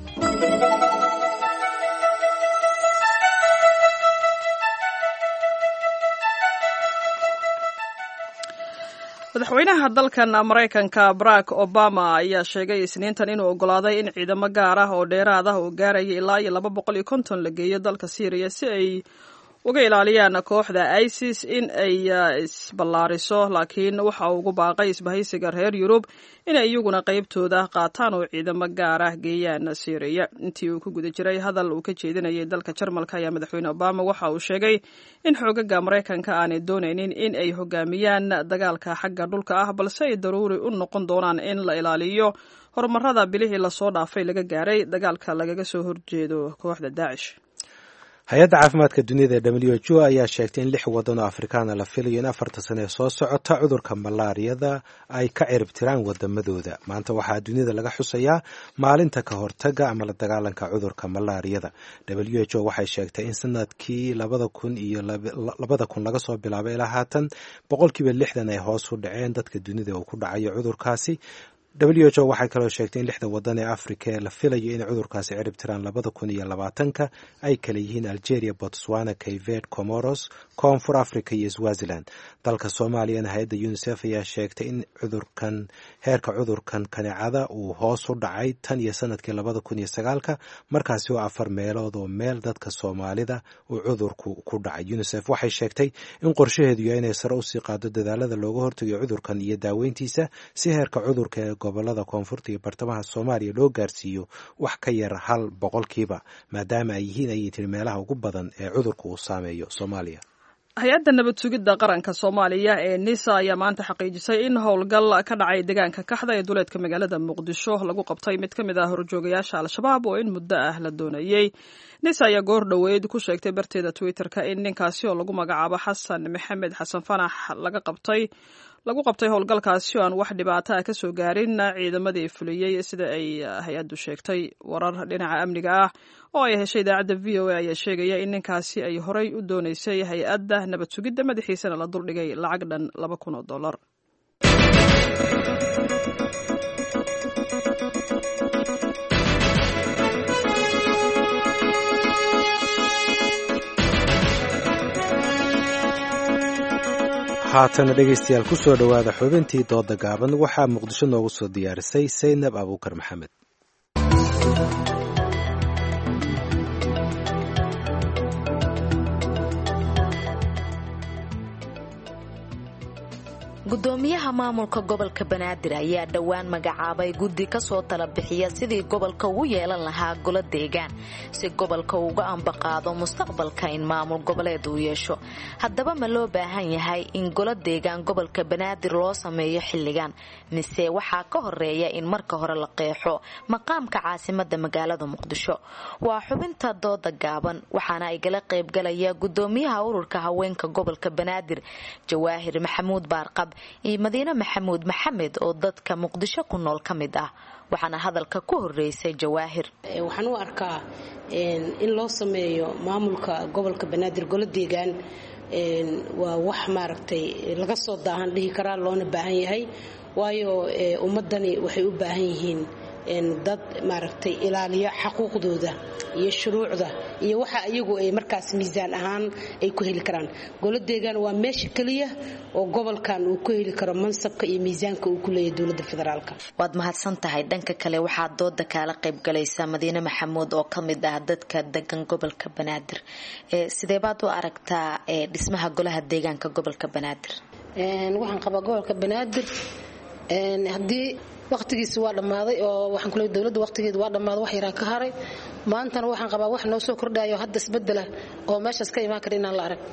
madaxweynaha dalkan maraykanka barack obama ayaa sheegay isniintan inuu ogolaaday in ciidamo gaar ah oo dheeraad ah oo gaaraya ilaa iyo laba boqol iyo konton la geeyo dalka syriya si ay uga ilaaliyaan kooxda isis in ay isballaariso laakiin waxa uu ugu baaqay isbahaysiga reer yurub inay iyaguna qaybtooda qaataan oo ciidamo gaar ah geeyaan syriya intii uu ku guda jiray hadal uu ka jeedinayay dalka jarmalka ayaa madaxweyne obama waxa uu sheegay in xoogaga maraykanka aanay doonaynin in ay hogaamiyaan dagaalka xagga dhulka ah balse ay daruuri u noqon doonaan in la ilaaliyo horumarada bilihii lasoo dhaafay laga gaaray dagaalka lagaga soo horjeedo kooxda daacish hay-adda caafimaadka duniyada ee w h o ayaa sheegtay in lix waddan oo afrikaana la filayo in afarta sane ee soo socota cudurka malaariyada ay ka cirib tiraan wadamadooda maanta waxaa duniyada laga xusayaa maalinta ka hortaga ama la dagaalanka cudurka malaariyada w h o waxay sheegtay in sanadkii labada kun iyo labada kun laga soo bilaabay ilaa haatan boqolkiiba lixdan ay hoos u dhaceen dadka dunida uu ku dhacayo cudurkaasi w h o waxay kaloo sheegtay in lixda wadan ee afrika ee la filayo inay cudurkaasi cirib tiraan labada kun iyo labaatanka ay kala yihiin algeria botswana kayved comoros koonfur africa iyo swaziland dalka soomaaliyana hay-adda unisef ayaa sheegtay in cudurkan heerka cudurkan kaneecada uu hoos u dhacay tan iyo sanadkii labada kun iyo sagaalka markaasi oo afar meelood oo meel dadka soomaalida uu cudurku ku dhacay unisef waxay sheegtay in qorshaheedu yahay inay sare usii qaado dadaalada looga hortagayo cudurkan iyo daaweyntiisa si heerka cudurka ee gobolada koonfurta iyo bartamaha soomaaliya loo gaarsiiyo wax ka yar hal boqolkiiba maadaama ay yihiin ayay tiri meelaha ugu badan ee cudurka uu saameeyo soomaaliya hay-adda nabad sugidda qaranka soomaaliya ee nisa ayaa maanta xaqiijisay in howlgal ka dhacay deegaanka kaxda ee duleedka magaalada muqdisho lagu qabtay mid ka mid ah horjoogayaasha al-shabaab oo in muddo ah la doonayey nisa ayaa goor dhoweyd ku sheegtay barteeda twitter-ka in ninkaasi oo lagu magacaabo xasan maxamed xasan fanax laga qabtay lagu qabtay howlgalkaasi oo aan wax dhibaato ah kasoo gaarin ciidamadii fuliyey sida ay hay-addu sheegtay warar dhinaca amniga ah oo ay heshay idaacadda v o a ayaa sheegaya in ninkaasi ay horey u dooneysay hay-adda nabad sugidda madaxiisana la duldhigay lacag dhan laba kun oo dollar haatana dhegaystayaal ku soo dhowaada xubintii dooda gaaban waxaa muqdisho noogu soo diyaarisay saynab abuukar maxamed gudoomiyaha maamulka gobolka banaadir ayaa dhowaan magacaabay guddi kasoo tala bixiya sidii gobolka ugu yeelan lahaa golo deegaan si gobolka uga ambaqaado mustaqbalka in maamul goboleed uu yeesho haddaba ma loo baahan yahay in golo deegaan gobolka banaadir loo sameeyo xilligan mise waxaa ka horeeya in marka hore la qeexo maqaamka caasimada magaalada muqdisho waa xubinta dooda gaaban waxaana igala qaybgalaya gudoomiyaha ururka haweenka gobolka banaadir jawaahir maxamuud baarqab iyo madiine maxamuud maxamed oo dadka muqdisho ku nool ka mid ah waxaana hadalka ku horeysay jawaahir waxaan u arkaa in loo sameeyo maamulka gobolka banaadir golo deegaan waa wax maaragtay laga soo daahan dhihi karaa loona baahan yahay waayo ummadani waxay u baahan yihiin dad maaragtay ilaaliya xaquuqdooda iyo shuruucda iyo waxa iyagu ay markaas miisaan ahaan ay ku heli karaan golo deegaan waa meesha keliya oo gobolkan uu ku heli karo mansabka iyo miisaanka uu ku leeyahay dowladda federaalka waad mahadsan tahay dhanka kale waxaa dooda kaala qaybgalaysa madiine maxamuud oo ka mid ah dadka degan gobolka banaadir sidee baad u aragtaa dhismaha golaha deegaanka gobolka banaadir waxaan qabaa gobolka banaadir haddii waqtigiisi waa dhammaaday oo waxaan kule dowladda waqtigeeda waa dhammaaday wax yaraan ka haray maantana waxaan qabaa wax noo soo kordhayo hadda isbedela oo meeshaas ka imaan kara inaan la arag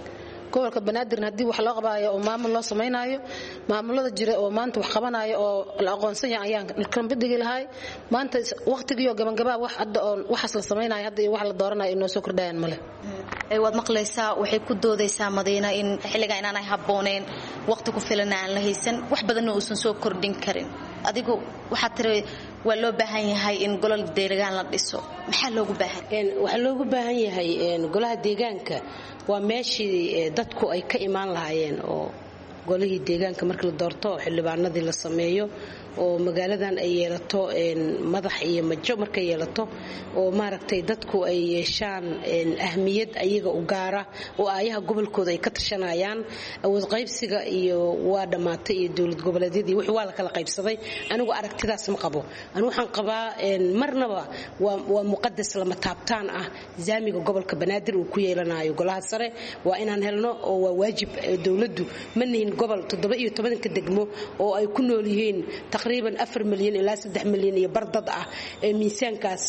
gobolka banaadirna haddii wax loo qabaayo oo maamul loo samaynayo maamulada jira oo maanta wax qabanayo oo la aqoonsan yahay ayaan kambidhigi lahay maanta waqtigiioo gabangabaa wax hadda oo waxaas la samaynayo hadda iyo wax la dooranayo inoo soo kordhayaan male waad maqlaysaa waxay ku doodaysaa madiina in xilligaa inaanay habbooneen waqti ku filan aan la haysan wax badanna uusan soo kordhin karin adigu waxaad tiri waa loo baahan yahay in golol deegaan la dhiso maxaa loogu baahan waxaa loogu baahan yahay golaha deegaanka waa meeshii dadku ay ka imaan lahaayeen oo golihii deegaanka markii la doorto xildhibaanadii la sameeyo oo magaaladan ay yeelato madax iyo majo markay yeelato oo maaragtay dadku ay yeeshaan ahmiyad ayaga u gaara oo aayaha gobolkooda ay ka tashanayaan awood qaybsiga iyo waa dhammaatay iyo dowlad goboleedyadii wixii waa la kala qaybsaday anigu aragtidaas ma qabo anigu waxaan qabaa marnaba waa muqadas lama taabtaan ah zaamiga gobolka banaadir uu ku yeelanayo golaha sare waa inaan helno oo waa waajib dowladdu ma nihin gobol toddoba iyo tobanka degmo oo ay ku nool yihiin taqriiban afar milyan ilaa saddex milyan iyo bardad ah ee miisaankaas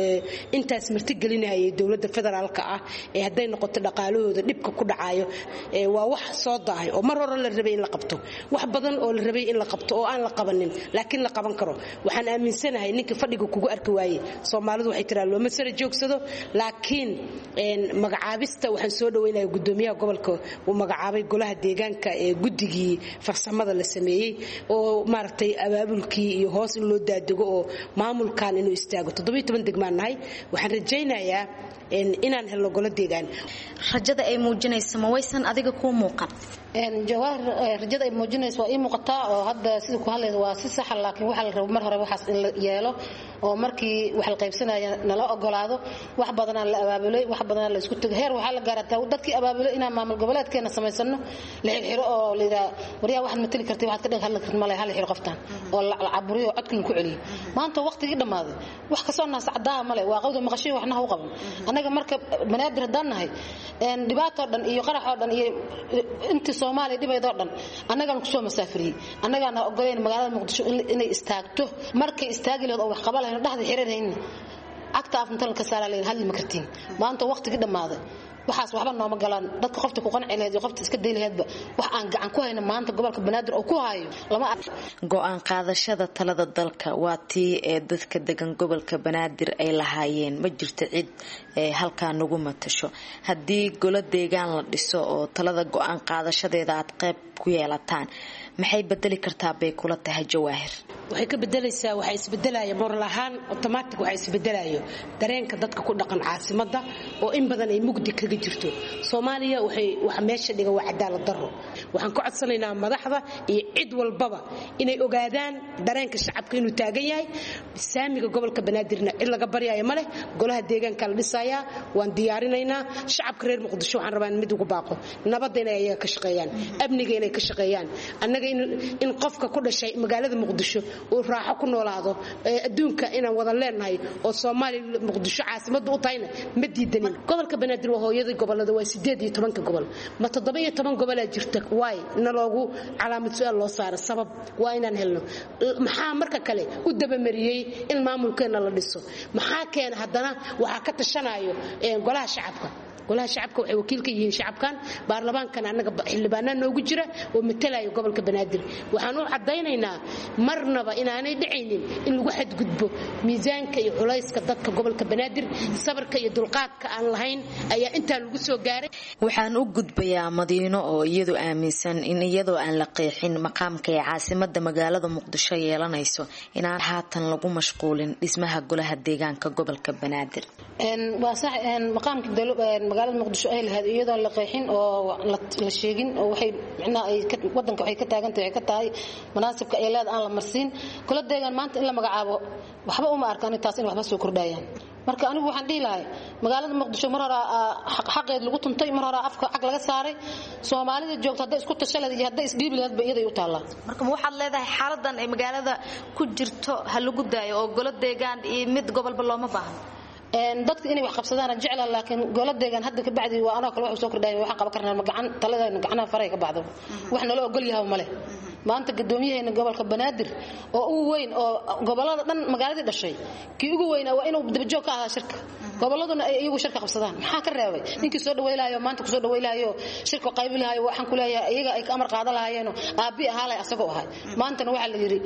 intaas martigelinayay dowladda federaalka ah ee hadday noqoto dhaqaalahooda dhibka ku dhacayo waa wax soo daahay oo mar hore la rabay in la qabto wax badan oo la rabay in la qabto oo aan la qabanin laakiin la qaban karo waxaan aaminsanahay ninka fadhiga kugu arki waaye soomaalidu waxay tiraa looma sara joogsado laakiin magacaabista waxaan soo dhaweynaya gudoomiyaha gobolka uu magacaabay golaha deegaanka ee guddigii farsamada la sameeyey oo maaragtay abaabulkii iyo hoos in loo daadego oo maamulkan inuu istaago degmaan nahay waxaan rajaynayaa inaan helno golo deegaan rajada ay muujinaysa ma waysan adiga kuu muuqan jawaahir rajada ay muujinaysa waa ii muuqataa oo hadda sida ku hadlaysa waa si saxa laakiin waxaa la rabo mar hore waxaas in la yeelo oo markii wax la qaybsanaya nala ogolaado wax badanaa la abaabulay wax badanaa la isku tego heer waxaa la gaarataa dadkii abaabulay inaan maamul goboleedkeena samaysano la xirxiro oo la yidhaha waryaa waxaad matali kartay waxaad ka dhig hadli kartid male hala xiro qoftaan oo la caburiyo oo codkii ku celiyo maanta waqtigii dhammaaday wax kasoo naasacdaa male waa qawda maqashiyo waxna ha u qaban annaga marka banaadir haddaan nahay dhibaatoo dhan iyo qaraxoo dhan iyo intii soomaaliya dhibaydoo dhan annagaan kusoo masaafiriyey annagaana ogoleyn magaalada muqdisho inay istaagto markay istaagi lahayd oo wax qaba lahayn dhexda xiriirhaynna cagta afntal ka saaraa lahayn hadli ma kartiin maanta waqtigii dhammaaday waxaas waxba nooma galaan dadka qofta ku qanci lahayd iyo qofta iska day lahaydba wax aan gacan ku hayno maanta gobolka banaadir oo ku hayo lama go-aan qaadashada talada dalka waa tii ee dadka degan gobolka banaadir ay lahaayeen ma jirto cid ee halkaa nagu matasho haddii golo deegaan la dhiso oo talada go-aan qaadashadeeda aad qayb ku yeelataan maxay bedeli kartaa bay kula tahay jawaahir waxay ka bedelaysaa waxaa isbedelaya moral ahaan automatic waxaa isbedelayo dareenka dadka ku dhaqan caasimada oo in badan ay mugdi kaga jirto soomaaliya waxay waxa meesha dhiga waa cadaalad daro waxaan ka codsanaynaa madaxda iyo cid walbaba inay ogaadaan dareenka shacabka inuu taagan yahay saamiga gobolka banaadirna cid laga baryayo ma leh golaha deegaanka la dhisayaa waan diyaarinaynaa shacabka reer muqdisho waxaan rabaa in mid ugu baaqo nabadda inay ayaga ka shaqeeyaan amniga inay ka shaqeeyaan annaga in qofka ku dhashay magaalada muqdisho uu raaxo ku noolaado adduunka inaan wada leenahay oo soomaaliya muqdisho caasimadu u tahayna ma diidanin gobolka banaadir waa hooyadii gobolada waa sideed iyo tobanka gobol ma toddoba iyo toban gobolaa jirta waay na loogu calaamad su-aal loo saara sabab waa inaan helno maxaa marka kale u dabamariyey in maamulkeena la dhiso maxaa keena haddana waxaa ka tashanayo golaha shacabka golaha shacabka waxay wakiil ka yihiin shacabkan baarlamaankan annaga xildhibaanaa noogu jira oo matalaya gobolka banaadir waxaan u caddaynaynaa marnaba inaanay dhicaynin in lagu xadgudbo miisaanka iyo culayska dadka gobolka banaadir sabarka iyo dulqaadka aan lahayn ayaa intaa lagu soo gaaray waxaan u gudbayaa madiino oo iyadu aaminsan in iyadoo aan la qeexin maqaamka ee caasimada magaalada muqdisho yeelanayso inaan haatan lagu mashquulin dhismaha golaha deegaanka gobolka banaadir magaalada muqdisho ay lahayd iyadoo la qeexin oo la sheegin oo waxay micnaha ay wadanka waxay ka taagantahay waxay ka tahay munaasibka ay leeda aan la marsiin kula deegaan maanta in la magacaabo waxba uma arkaan taas in waxba soo kordhayaan marka anigu waxaan dhihi lahay magaalada muqdisho mar hore xaqeed lagu tuntay mar hore afka cag laga saaray soomaalida joogto hadday isku tasha leed iyo hadday isdhiibi leedba iyaday u taallaa marka ma waxaad leedahay xaaladan ay magaalada ku jirto ha lagu daayo oo golo deegaan iyo mid gobolba looma baahno dadka inay wax qabsadaan jecla laakiin golo deegaan hadda ka bacdi waa anoo kale wax soo kordhaya waxaan qaban karnaa gacan taladeena gacnaha faray ka bacdo wax nala ogol yahay male maanta guddoomiyaheena gobolka banaadir oo ugu weyn oo gobolada dhan magaaladii dhashay kii ugu weynaa waa inuu dabajoog ka ahaa shirka goboladuna ay iyagu shirka qabsadaan maxaa ka reebay ninkii soo dhawaylahayo maanta kusoo dhawaylahayo shirka qaybi lahayo waxaan ku leeyahay iyaga ay ka amar qaadan lahaayeen aabi ahaalay asagoo ahay maantana waxaa la yidhi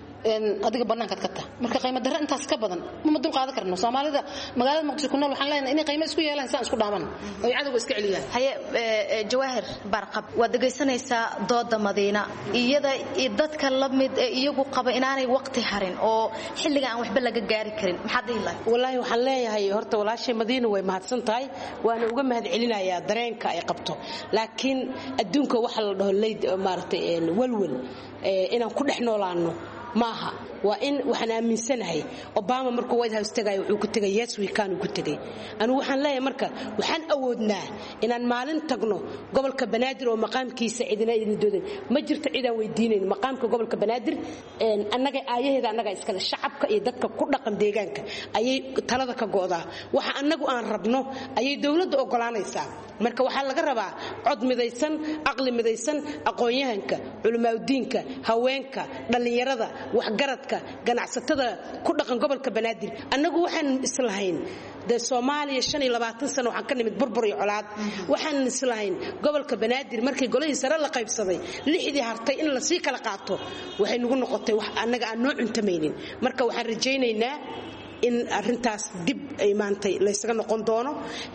adiga banaankaad ka taha marka qiimo darro intaas ka badan mama dul qaadan karno soomaalida magaalada muqdisho ku nool waxaan leenahay inay qiimo isku yeelaan saan isku dhaaman oy cadowga iska celiyaan haye jawaahir barqab waad dhegaysanaysaa dooda madiina iyada dadka la mid ee iyagu qaba inaanay waqti harin oo xilliga aan waxba laga gaari karin maxaad dhihi lahay wallaahi waxaan leeyahay horta walaashay madiina way mahadsan tahay waana uga mahad celinayaa dareenka ay qabto laakiin adduunka waxa la dhaho leyd maaragtay walwal inaan ku dhex noolaano maaha waa in waxaan aaminsanahay obama markuu white house tagay wuxuu ku tegay yes weekend uu ku tegay anigu waxaan leeyahay marka waxaan awoodnaa inaan maalin tagno gobolka banaadir oo maqaamkiisa cidina idin doodan ma jirto cidaan weydiinayn maqaamka gobolka banaadir annaga aayaheeda annaga iskale shacabka iyo dadka ku dhaqan deegaanka ayay talada ka go'daa waxa annagu aan rabno ayay dowladda ogolaanaysaa marka waxaa laga rabaa cod midaysan caqli midaysan aqoon-yahanka culimaadudiinka haweenka dhallinyarada waxgaradka ganacsatada ku dhaqan gobolka banaadir annagu waxaan islahayn dee soomaaliya sano waxaan ka nimid burbur iyo colaad waxaan islahayn gobolka banaadir markii golihii sare la qaybsaday lixdii hartay in lasii kala qaato waxay nagu noqotay wax annaga aan noo cuntamaynin marka waxaan rajaynaynaa in arintaas dib ay maantay laysaga noqon doono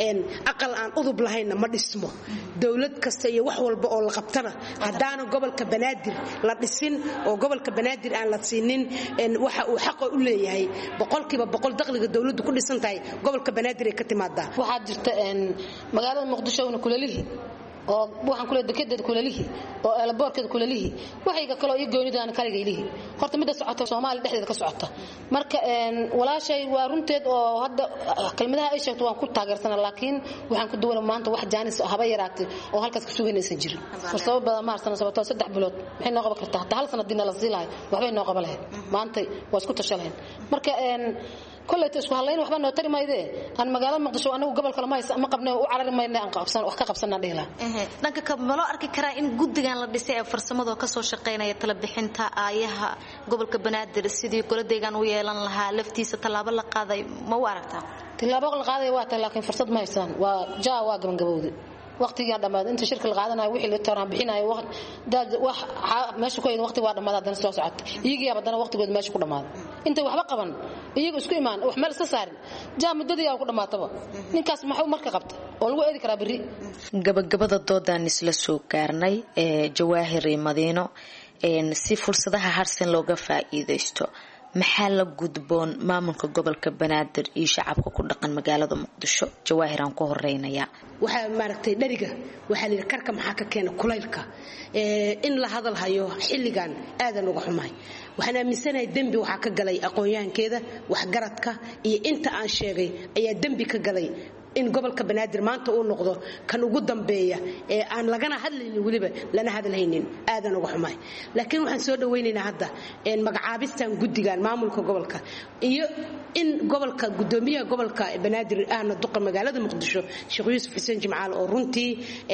aqal aan udub lahaynna ma dhismo dowlad kasta iyo wax walba oo la qabtana haddaana gobolka banaadir la dhisin oo gobolka banaadir aan la siinin waxa uu xaqa u leeyahay boqolkiiba boqol dakhliga dowladdu ku dhisan tahay gobolka banaadir ay ka timaadaa waxaa jirta magaalada muqdisho una kulelihii oo waxaan kule dekedeeda kulalihi oo eelaboorkeeda kulalihi waxayga kaloo iyo goonidaan kaligaylihi horta midda socota soomaaliya dhexdeeda ka socota marka walaashay waa runteed oo hadda kelmadaha ay sheegto waan ku taageersana laakiin waxaan ku duwana maanta wax jaanis haba yaraatay oo halkaas ka sugaynaysan jirin fursado badan ma harsana sababtoo saddex bilood maxay noo qaban kartaa hataa hal sana diina la sii lahay waxbay noo qaban lahayd maantay waa isku tasha lahayn marka koleyta isku hadlayn waxba noo tari maydee aan magaalada muqdisho anagu gobol kale ma qabnay u carari mayna aan wax ka qabsanaan dhihi lahaa dhanka ka ma loo arki karaa in guddigan la dhisay ee farsamada kasoo shaqaynaya tala bixinta aayaha gobolka banaadir sidii goladeegan u yeelan lahaa laftiisa tallaabo la qaaday ma u aragtaa tillaabo la qaaday waa tahay laakiin fursad ma haysaan waa jaa waa gabangabowday waqtigaa dhammaad inta shirka la qaadanayo wixii la taraan bixinayo wax meesha ku hayn waqti waa dhammaad haddana soo socota iyagiyaa haddana waqtigooda meesha ku dhammaaday intay waxba qaban iyaga isku imaan wax meel iska saarin jaa muddadii yaa ku dhammaataba ninkaas maxuu marka qabta oo lagu eedi karaa berri gabagabada doodaan isla soo gaarnay ee jawaahir iyo madiino si fursadaha harsan looga faa'iidaysto maxaa la gudboon maamulka gobolka banaadir iyo shacabka ku dhaqan magaalada muqdisho jawaahir aan ku horeynayaa waxaa maaragtay dheriga waxaa la yidhi karka maxaa ka keena kulaylka in la hadal hayo xilligan aadan uga xumahay waxaan aaminsanahay dembi waxaa ka galay aqoon-yahankeeda waxgaradka iyo inta aan sheegay ayaa dembi ka galay in gobolka banaadir maanta uu noqdo kan ugu dambeeya ee aan lagana hadlaynin weliba lana hadalhaynin aadan uga xumahay laakiin waxaan soo dhawaynaynaa hadda magacaabistan guddigan maamulka gobolka iyo in gobolka gudoomiyaha gobolka banaadir ahna duqa magaalada muqdisho sheekh yuusuf xuseen jimcaal oo runtii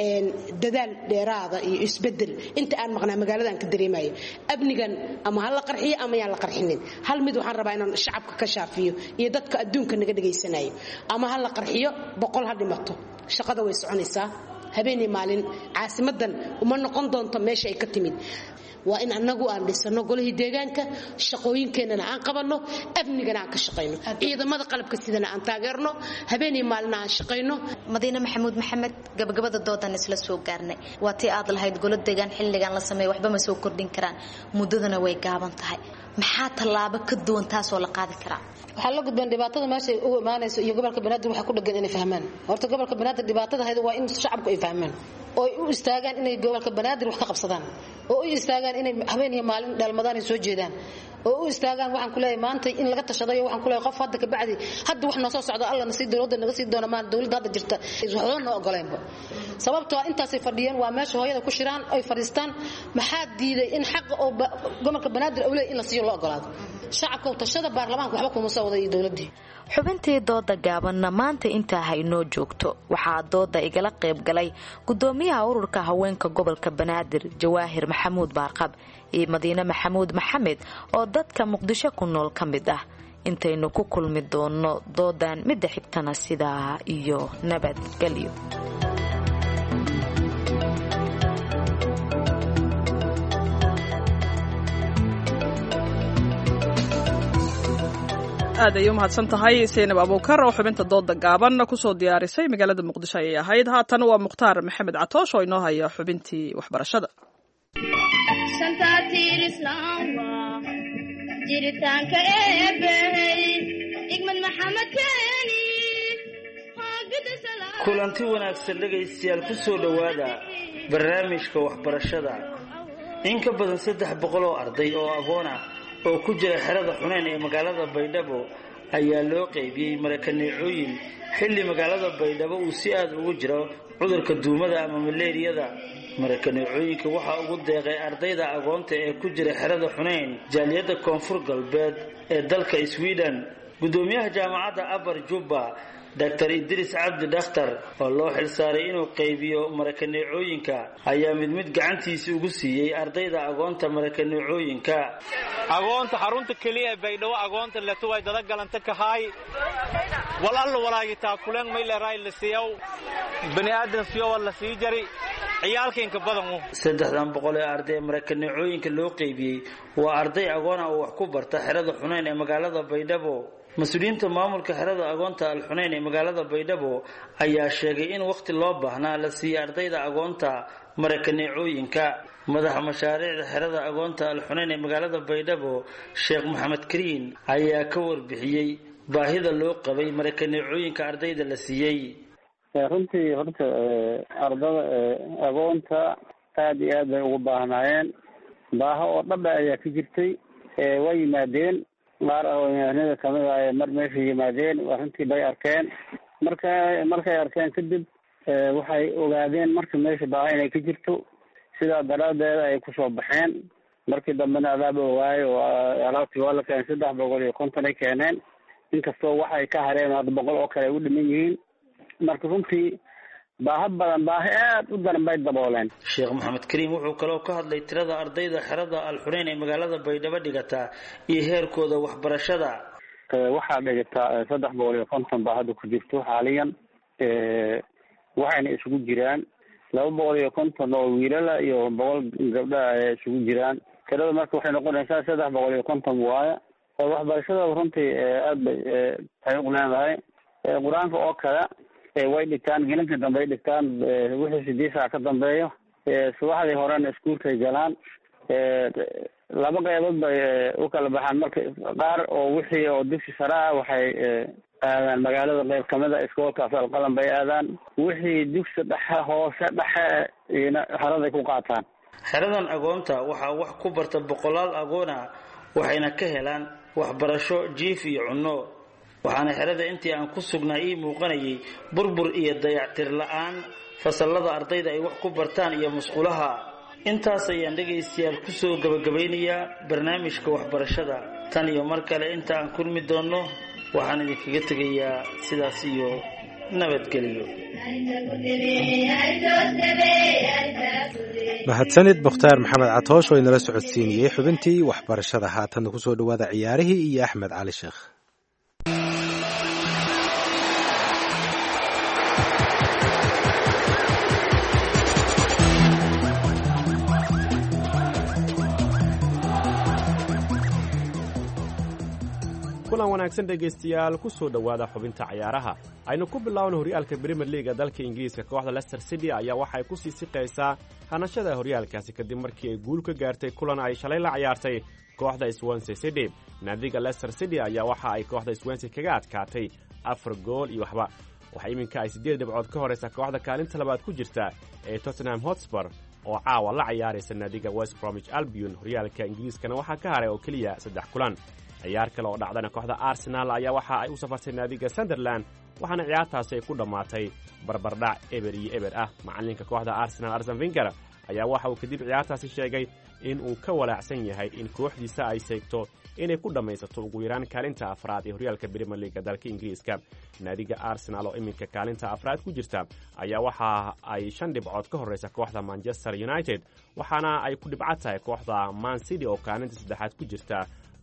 dadaal dheeraada iyo isbedel inta aan maqnaa magaalada aan ka dareemayo amnigan ama ha la qarxiyo ama yaan la qarxinin hal mid waxaan rabaa inaan shacabka ka shaafiyo iyo dadka adduunka naga dhegaysanayo ama ha la qarxiyo boqol ha dhimato shaqada way soconaysaa habeenii maalin caasimadan uma noqon doonto meesha ay ka timid waa in annagu aan dhisano golihii deegaanka shaqooyinkeennana aan qabanno amnigana aan ka shaqayno ciidamada qalabka sidana aan taageerno habeenii maalina aan shaqayno madiine maxamuud maxamed gabagabada doodan isla soo gaarnay waa tii aad lahayd golo deegaan xilligan la sameeya waxba ma soo kordhin karaan muddadana way gaaban tahay maxaa tallaabo ka duwan taasoo la qaadi karaa waxaa la gudbeen dhibaatada meesha ugu imaanayso iyo gobolka banaadir waxaa ku dhegan inay fahmaan horta gobolka banaadir dhibaatada hayda waa in shacabku ay fahmaan oo ay u istaagaan inay gobolka banaadir wax ka qabsadaan oo u istaagaan inay habeen iyo maalin dheelmadaan ay soo jeedaan oo u istaagaan waxaan ku leeyahay maanta in laga tashadayo waxaan ku leeyahay qof hadda ka bacdi hadda wax noo soo socdo alla na sii dowladda naga sii doona maan dowladda hadda jirta waxba noo ogoleenba sababtoo intaasay fadhiyeen waa meesha hooyada ku shiraan ay fadhiistaan maxaa diiday in xaqa oo gobolka banaadir awley in la siiyo loo ogolaado shacabka tashada baarlamaanka waxba kuma soo wada iyo dowladdii xubintii dooda gaabanna maanta intaa haynoo joogto waxaa dooda igala qayb galay gudoomiyaha ururka haweenka gobolka banaadir jawaahir maxamuud baarqab iyo madiine maxamuud maxamed oo dadka muqdisho ku nool ka mid ah intaynu ku kulmi doono doodan midda xigtana sidaa iyo nabadgelyo aad ayay u mahadsan tahay saynab abuukar oo xubinta dooda gaaban kusoo diyaarisay magaalada muqdisho ayay ahayd haatan waa mukhtaar maxamed catoosh oo inoo haya xubintii waxbarashada jiritaanka eebbahey igmad maxamed keeni kulanti wanaagsan dhegaystayaal ku soo dhowaada barnaamijka waxbarashada in ka badan saddex boqol oo arday oo agoon ah oo ku jira xerada xuneyn ee magaalada baydhabo ayaa loo qaybiyey marakaneecooyin xilli magaalada baydhabo uu si aad ugu jiro cudurka duumada ama maleeriyada marakaneecooyinka waxaa ugu deeqay ardayda agoonta ee ku jira xerada xuneyn jaaliyadda koonfur galbeed ee dalka sweden gudoomiyaha jaamacadda abar jubba dr idriis cabdi dhakhtar oo loo xilsaaray inuu qaybiyo marakaneecooyinka ayaa mid mid gacantiisa ugu siiyey ardayda agoonta marakaneecooyinka agoonta xarunta keliya ee baydhabo agoonta leto way dada galanta kahaay walalla walaagitaa kuleen mayleeraay la siiyow bani aadan siyowa la sii jari ciyaalkainka badan saddexdan boqol ee arday ee marakaneecooyinka loo qaybiyey waa arday agoon ah oo wax ku barta xerada xuneyn ee magaalada baydhabo mas-uuliyiinta maamulka xerada agoonta alxuneyn ee magaalada baydhabo ayaa sheegay in wakhti loo baahnaa la siiyey ardayda agoonta marakaneecooyinka madaxa mashaariicda xerada agoonta alxuneyn ee magaalada baydhabo sheekh maxamed kariin ayaa ka warbixiyey baahida loo qabay marakaneecooyinka ardayda la siiyey runtii horta ardada agoonta aada iyo aad bay ugu baahnaayeen baaho oo dhaba ayaa ka jirtay way yimaadeen qaar aqoonyahanada kamid ah mar meesha yimaadeen arrintii bay arkeen marka markay arkeen kadib waxay ogaadeen marka meesha baaha inay ka jirto sidaa daraadeed ay kusoo baxeen markii dambena adaaba ogaayo alaabtii waa la keenay saddex boqol iyo konton ay keeneen inkastoo waxay ka hareen hadda boqol oo kale ay u dhiman yihiin marka runtii baaha badan baahi aad u daran bay dabooleen sheekh maxamed kariim wuxuu kaloo ka hadlay tirada ardayda xerada alxuneyn ee magaalada baydhabo dhigata iyo heerkooda waxbarashada waxaa dhigataa saddex boqol iyo konton baa hadda ku jirto xaaliyan waxayna isugu jiraan laba boqol iyo konton oo wiilala iyo boqol gabdha ay isugu jiraan tirada marka waxay noqonaysaa saddex boqol iyo konton waaya waxbarashada runtii aad bay tahay u leedahay qur-aanka oo kale way dhigtaan gelinka dambe ay dhigtaan wixii sideed saac ka dambeeyo subaxdii horena iskuulkay galaan laba qeybood bay u kala baxaan marka qaar oo wixii oo dugsi sare ah waxay aadaan magaalada qeyb kamida iskoolkaas alqalan bay aadaan wixii dugsi dhexe hoose dhexe iyona haraday ku qaataan xeradan agoonta waxaa wax ku barta boqolaal agoona waxayna ka helaan waxbarasho jiif iyo cunno waxaana xerada intii aan ku sugnaa ii muuqanayay burbur iyo dayactir la-aan fasallada ardayda ay wax ku bartaan iyo musqulaha intaas ayaan dhegaystayaal kusoo gabagabaynayaa barnaamijka waxbarashada tan iyo mar kale inta aan kulmi doonno waxaan idinkaga tegayaa sidaas iyo nabadgelyo mahadsanid mukhtaar maxamed catoosh oo inala socodsiinayey xubintii waxbarashada haatanna kusoo dhowaada ciyaarihii iyo axmed cali sheekh kulan wanaagsan dhegaystayaal ku soo dhowaada xubinta cayaaraha aynu ku bilaawna horyaalka brimier liaga dalka ingiriiska kooxda lester city ayaa waxay ku sii siqaysaa hanashada horyaalkaasi kadib markii ay guul ka gaartay kulan ay shalay la ciyaartay kooxda swansey city naadiga lester city ayaa waxa ay kooxda swensey kaga adkaatay afar gool iyo waxba waxaa iminka ay siddeed dhibcood ka horaysa kooxda kaalinta labaad ku jirta ee tottenham hotspur oo caawa la ciyaaraysa naadiga west bromich albion horyaalka ingiriiskana waxaa ka haray oo keliya saddex kulan ciyaar kale oo dhacdana kooxda arsenaal ayaa waxa ay u safartay naadiga sunderland waxaana ciyaartaasi ay ku dhammaatay barbardhac eber iyo eber ah macallinka kooxda arsenal arsen finger ayaa waxa uu kadib ciyaartaasi sheegay in uu ka walaacsan yahay in kooxdiisa ay seegto inay ku dhammaysato ugu yaraan kaalinta afraad ee horyaalka brimier liaga dalka ingiriiska naadiga arsenaal oo iminka kaalinta afraad ku jirta ayaa waxa ay shan dhibcood ka horraysa kooxda manchester united waxaana ay ku dhibco tahay kooxda mancity oo kaalinta saddexaad ku jirta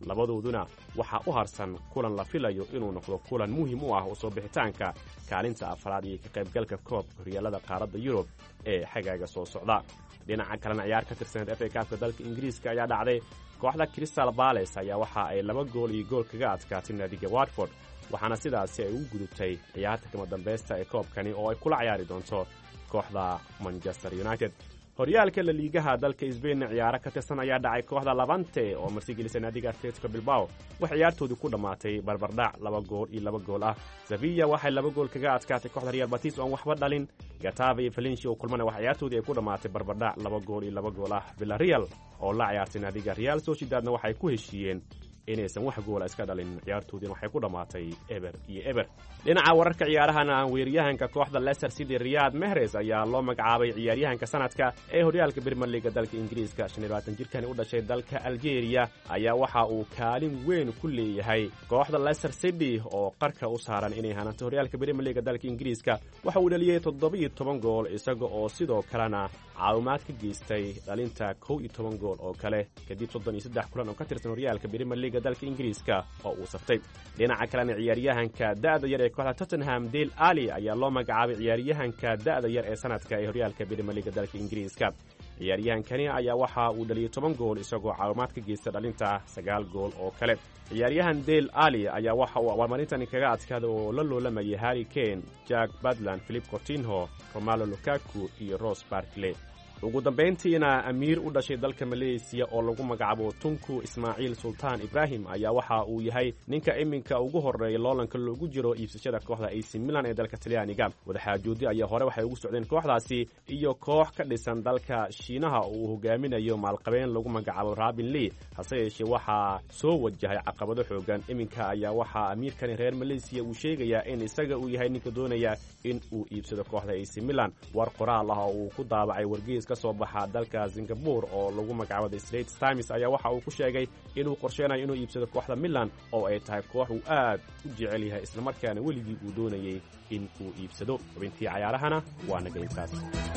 labadooduna waxaa u harsan kulan la filayo inuu noqdo kulan muhiim u ah usoo bixitaanka kaalinta afraad iyo ka qaybgalka koobka horyaalada qaaradda yurub ee xagaaga soo socda dhinaca kalena ciyaar ka tirsaneed f a kaabka dalka ingiriiska ayaa dhacday kooxda crystal bales ayaa waxa ay laba gool iyo gool kaga adkaatay naadiga watford waxaana sidaasi ay ugu gudubtay ciyaarta kama dambaysta ee koobkani oo ay kula ciyaari doonto kooxda manchester united horyaalka laliigaha dalka sbainna ciyaaro ka tirsan ayaa dhacay kooxda labante oo martigelisa naadiga atletico bilbao waxay ciyaartoodii ku dhammaatay barbardhac laba gool iyo laba gool ah sevilla waxay laba gool kaga adkaatay kooxda real batis oo aan waxba dhalin gatava iyo valencia oo kulmana wax ciyaartoodii ay ku dhammaatay barbardhac laba gool iyo laba gool ah villareal oo la ciyaartay naadiga real sociedadna waxay ku heshiiyeen inaysan wax goola iska dhalin ciyaartoodiina waxay ku dhammaatay eber iyo eber dhinaca wararka ciyaarahana weeraryahanka kooxda leicester city riyad mehres ayaa loo magacaabay ciyaaryahanka sanadka ee horyaalka brimier liga dalka ingiriiska shan iyo labaatan jirkani u dhashay dalka algeria ayaa waxa uu kaalin weyn ku leeyahay kooxda leicester city oo qarka u saaran inay hananto horyaalka brimier liga dalka ingiriiska waxa uu dhaliyey toddoba-iyo toban gool isaga oo sidoo kalena caawimaad ka geystay dhalinta kow iyo toban gool oo kale kadib soddon iyo saddex kulan oo ka tirsan horyaalka brimier liga dalka ingiriiska oo uu saftay dhinaca kalena ciyaaryahanka da'da yar ee kooxda tottenham dale ali ayaa loo magacaabay ciyaaryahanka da'da yar ee sanadka ee horyaalka brimier liga dalka ingiriiska ciyaaryahankani ayaa waxa uu dhaliyey toban gool isagoo caawimaad ka geysta dhalinta sagaal gool oo kale ciyaaryahan dale ali ayaa waxa uu abaalmarintani kaga adkaaday oo la loolamayay harry kane jack badland philip cortinho romalo lukaku iyo ros barkley ugu dambayntiina amiir u dhashay dalka maleysiya oo lagu magacaabo tunku ismaaciil sultaan ibraahim ayaa waxa uu yahay ninka iminka ugu horreeya loolanka loogu jiro iibsashada kooxda ac milan ee dalka talyaaniga wadaxaajoodi ayaa hore waxay ugu socdeen kooxdaasi iyo koox ka dhisan dalka shiinaha oo uu hogaaminayo maalqabeen lagu magacaabo rabin lee hase yeeshee waxaa soo wajahay caqabado xoogan iminka ayaa waxaa amiirkani reer maleysiya uu sheegayaa in isaga uu yahay ninka doonaya in uu iibsado kooxda ac milan war qoraal ah oo uu ku daabacay wargees ka soo baxa dalka singabore oo lagu magacaabo the straits times ayaa waxa uu ku sheegay inuu qorsheenayo inuu iibsado kooxda milan oo ay tahay koox uu aad u jecel yahay islamarkaana weligii uu doonayay in uu iibsado xubintii cayaarahana waa nagaybkaas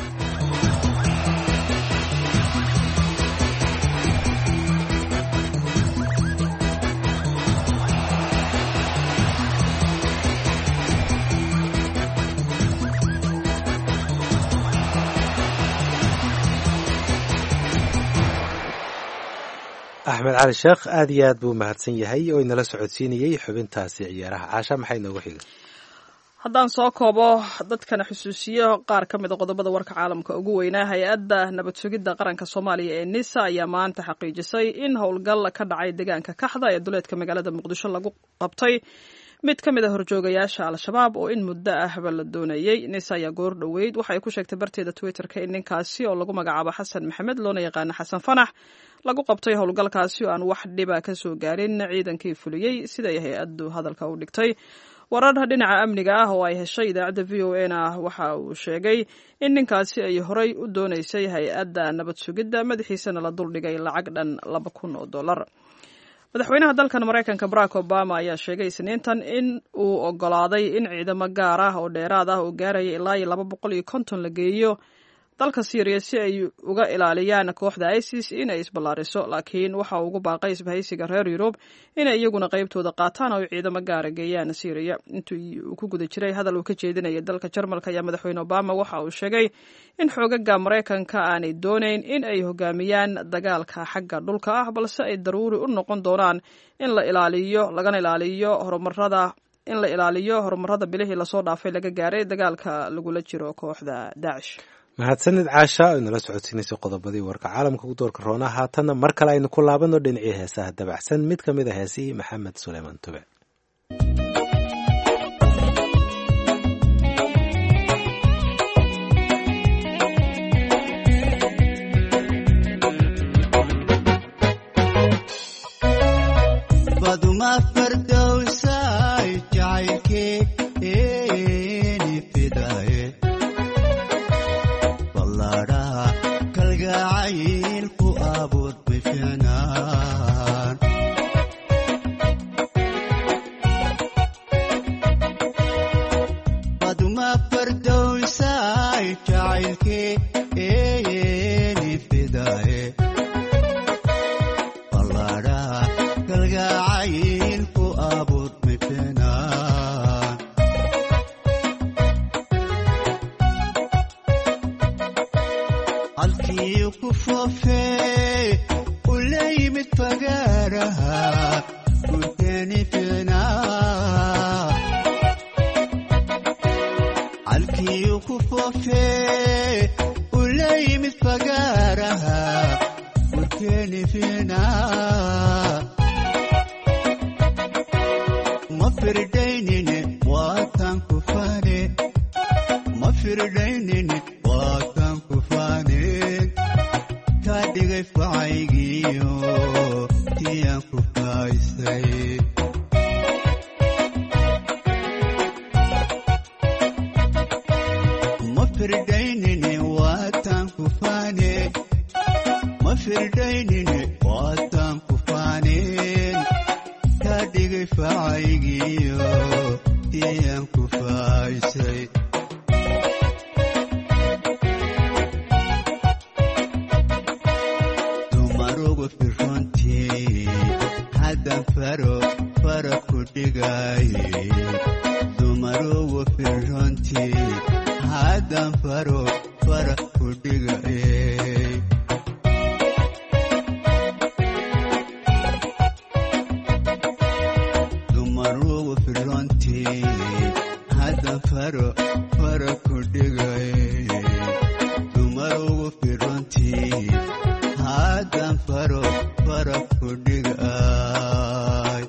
axmed cali sheekh aad iyo aad buu mahadsan yahay oo inala socodsiinayey xubintaasi ciyaaraha caasha maxay noogu xiga haddaan soo koobo dadkana xusuusiyo qaar ka mid a qodobada warka caalamka ugu weynaa hay-adda nabad sugidda qaranka soomaaliya ee nisa ayaa maanta xaqiijisay in howlgal ka dhacay deegaanka kaxda ee duleedka magaalada muqdisho lagu qabtay mid ka mid a horjoogayaasha al-shabaab oo in muddo ahba la doonayey nisa ayaa goor dhoweyd waxa ay ku sheegtay barteeda twitterka in ninkaasi oo lagu magacaabo xasan maxamed loona yaqaano xasan fanax lagu qabtay howlgalkaasi oo aan wax dhiba ka soo gaarin ciidankii fuliyey siday hay-addu hadalka u dhigtay warar dhinaca amniga ah oo ay heshay idaacadda v o a na waxa uu sheegay in ninkaasi ay horay u doonaysay hay-adda nabad sugidda madaxiisana la duldhigay lacag dhan laba kun oo dollar madaxweynaha dalkan maraykanka barack obama ayaa sheegay isniintan in uu ogolaaday in ciidamo gaar ah oo dheeraad ah oo gaaraya ilaa iyo laba boqol iyo konton la geeyo dalka syriya si ay uga ilaaliyaan kooxda isis inay isballaariso laakiin waxa uu ugu baaqay isbahaysiga reer yurub inay iyaguna qaybtooda qaataan oo ay ciidamo gaara geeyaan syriya intii uu ku guda jiray hadal uu ka jeedinaya dalka jarmalka ayaa madaxweyne obama waxa uu sheegay in xoogaga maraykanka aanay doonayn in ay hogaamiyaan dagaalka xagga dhulka ah balse ay daruuri u noqon doonaan in la ilaaliyo lagana ilaaliyo horumarada in la ilaaliyo horumarada bilihii lasoo dhaafay laga gaaray dagaalka lagula jiro kooxda daacish mahadsanid caasha oo inala socodsiinaysa qodobadii warka caalamka ku doorka roona haatanna mar kale aynu ku laabano dhinacii heesaha dabacsan mid ka mid a heesihii maxamed suleymaan tube fagaaraha gurteeni fiicnaa calkiyu ku foofee ula yimid fagaaraha gurteeni fiicnaa ma firdaynine waatan ku faane ma firdaynine waatan ku faaneen kaa dhigay facaygiyo tiyaan ku faaysay ma firdaynine waatan ku faane ma firdaynine waatan ku faaneen kaa dhigay facaygiyo tiyaan ku faaysay dumarugu firrontii haddan faro fara ku dhigaaye dumarugu firrontii haddan faro fara ku dhigaye dumarugu firrontii haddan faro fara ku dhigaye dumarugu firrontii haddan faro fara ku dhigay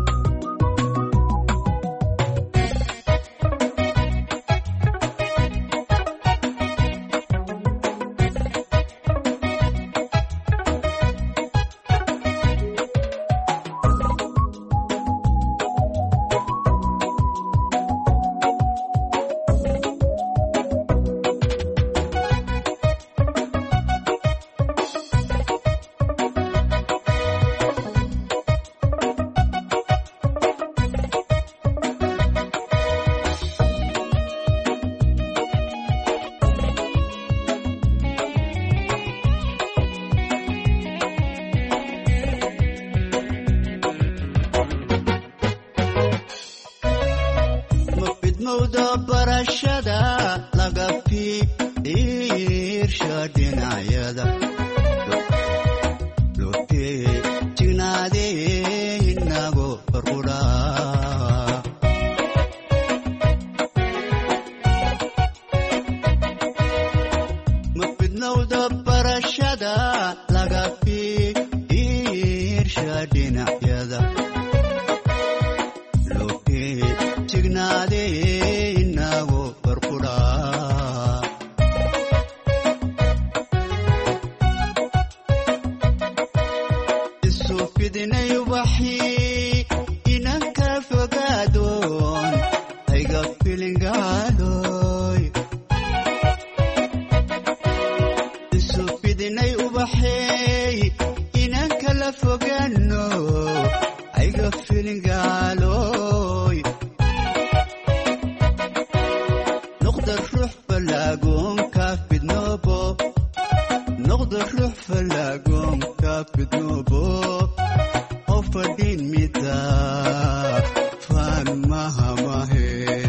ma fidmowda barashada laga fiirsha dhinacyada lotee jignaadee inago farquraa ma fidmowda barashada laga fiirsha dhinacyada lotee jignaadee inago farquraa isu fidinay ubaxii inanka fogaadoon hayga filingaaloy isu fidinay ubaxeey inanka la fogaano hayga filingaaloy noqda ruux falaagoonka fidnoobo noqda ruux falaagoonka fidnoobo oo fadhin mida faan mahamahe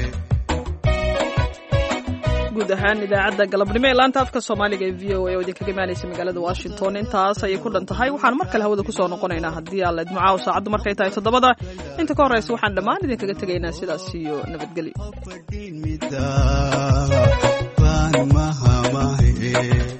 guud ahaan idaacadda galabnimo ee laanta afka soomaaliga ee v o a oo idinkaga imaanaysa magaalada washington intaas ayay ku dhan tahay waxaan mar kale hawada kusoo noqonaynaa haddii alla idmacaaw saacaddu markay tahay toddobada inta ka horreysa waxaan dhammaan idinkaga tegaynaa sidaas iyo nabadgelyo mida faan mahamahe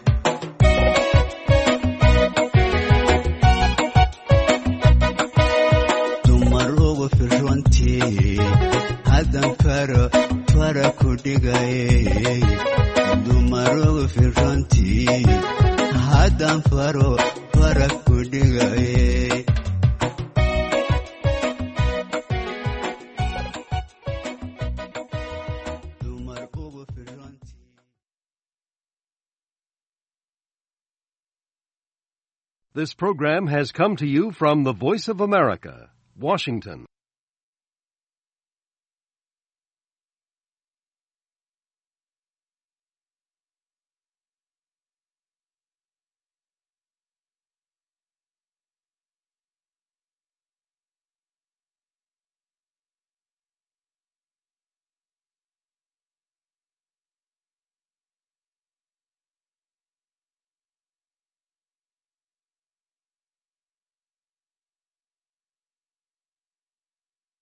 dumarugu firrontii haddan faro fara ku dhigaye dumarugu firrontii haddan faro fara ku dhigaye This program has come to you from the Voice of America, Washington.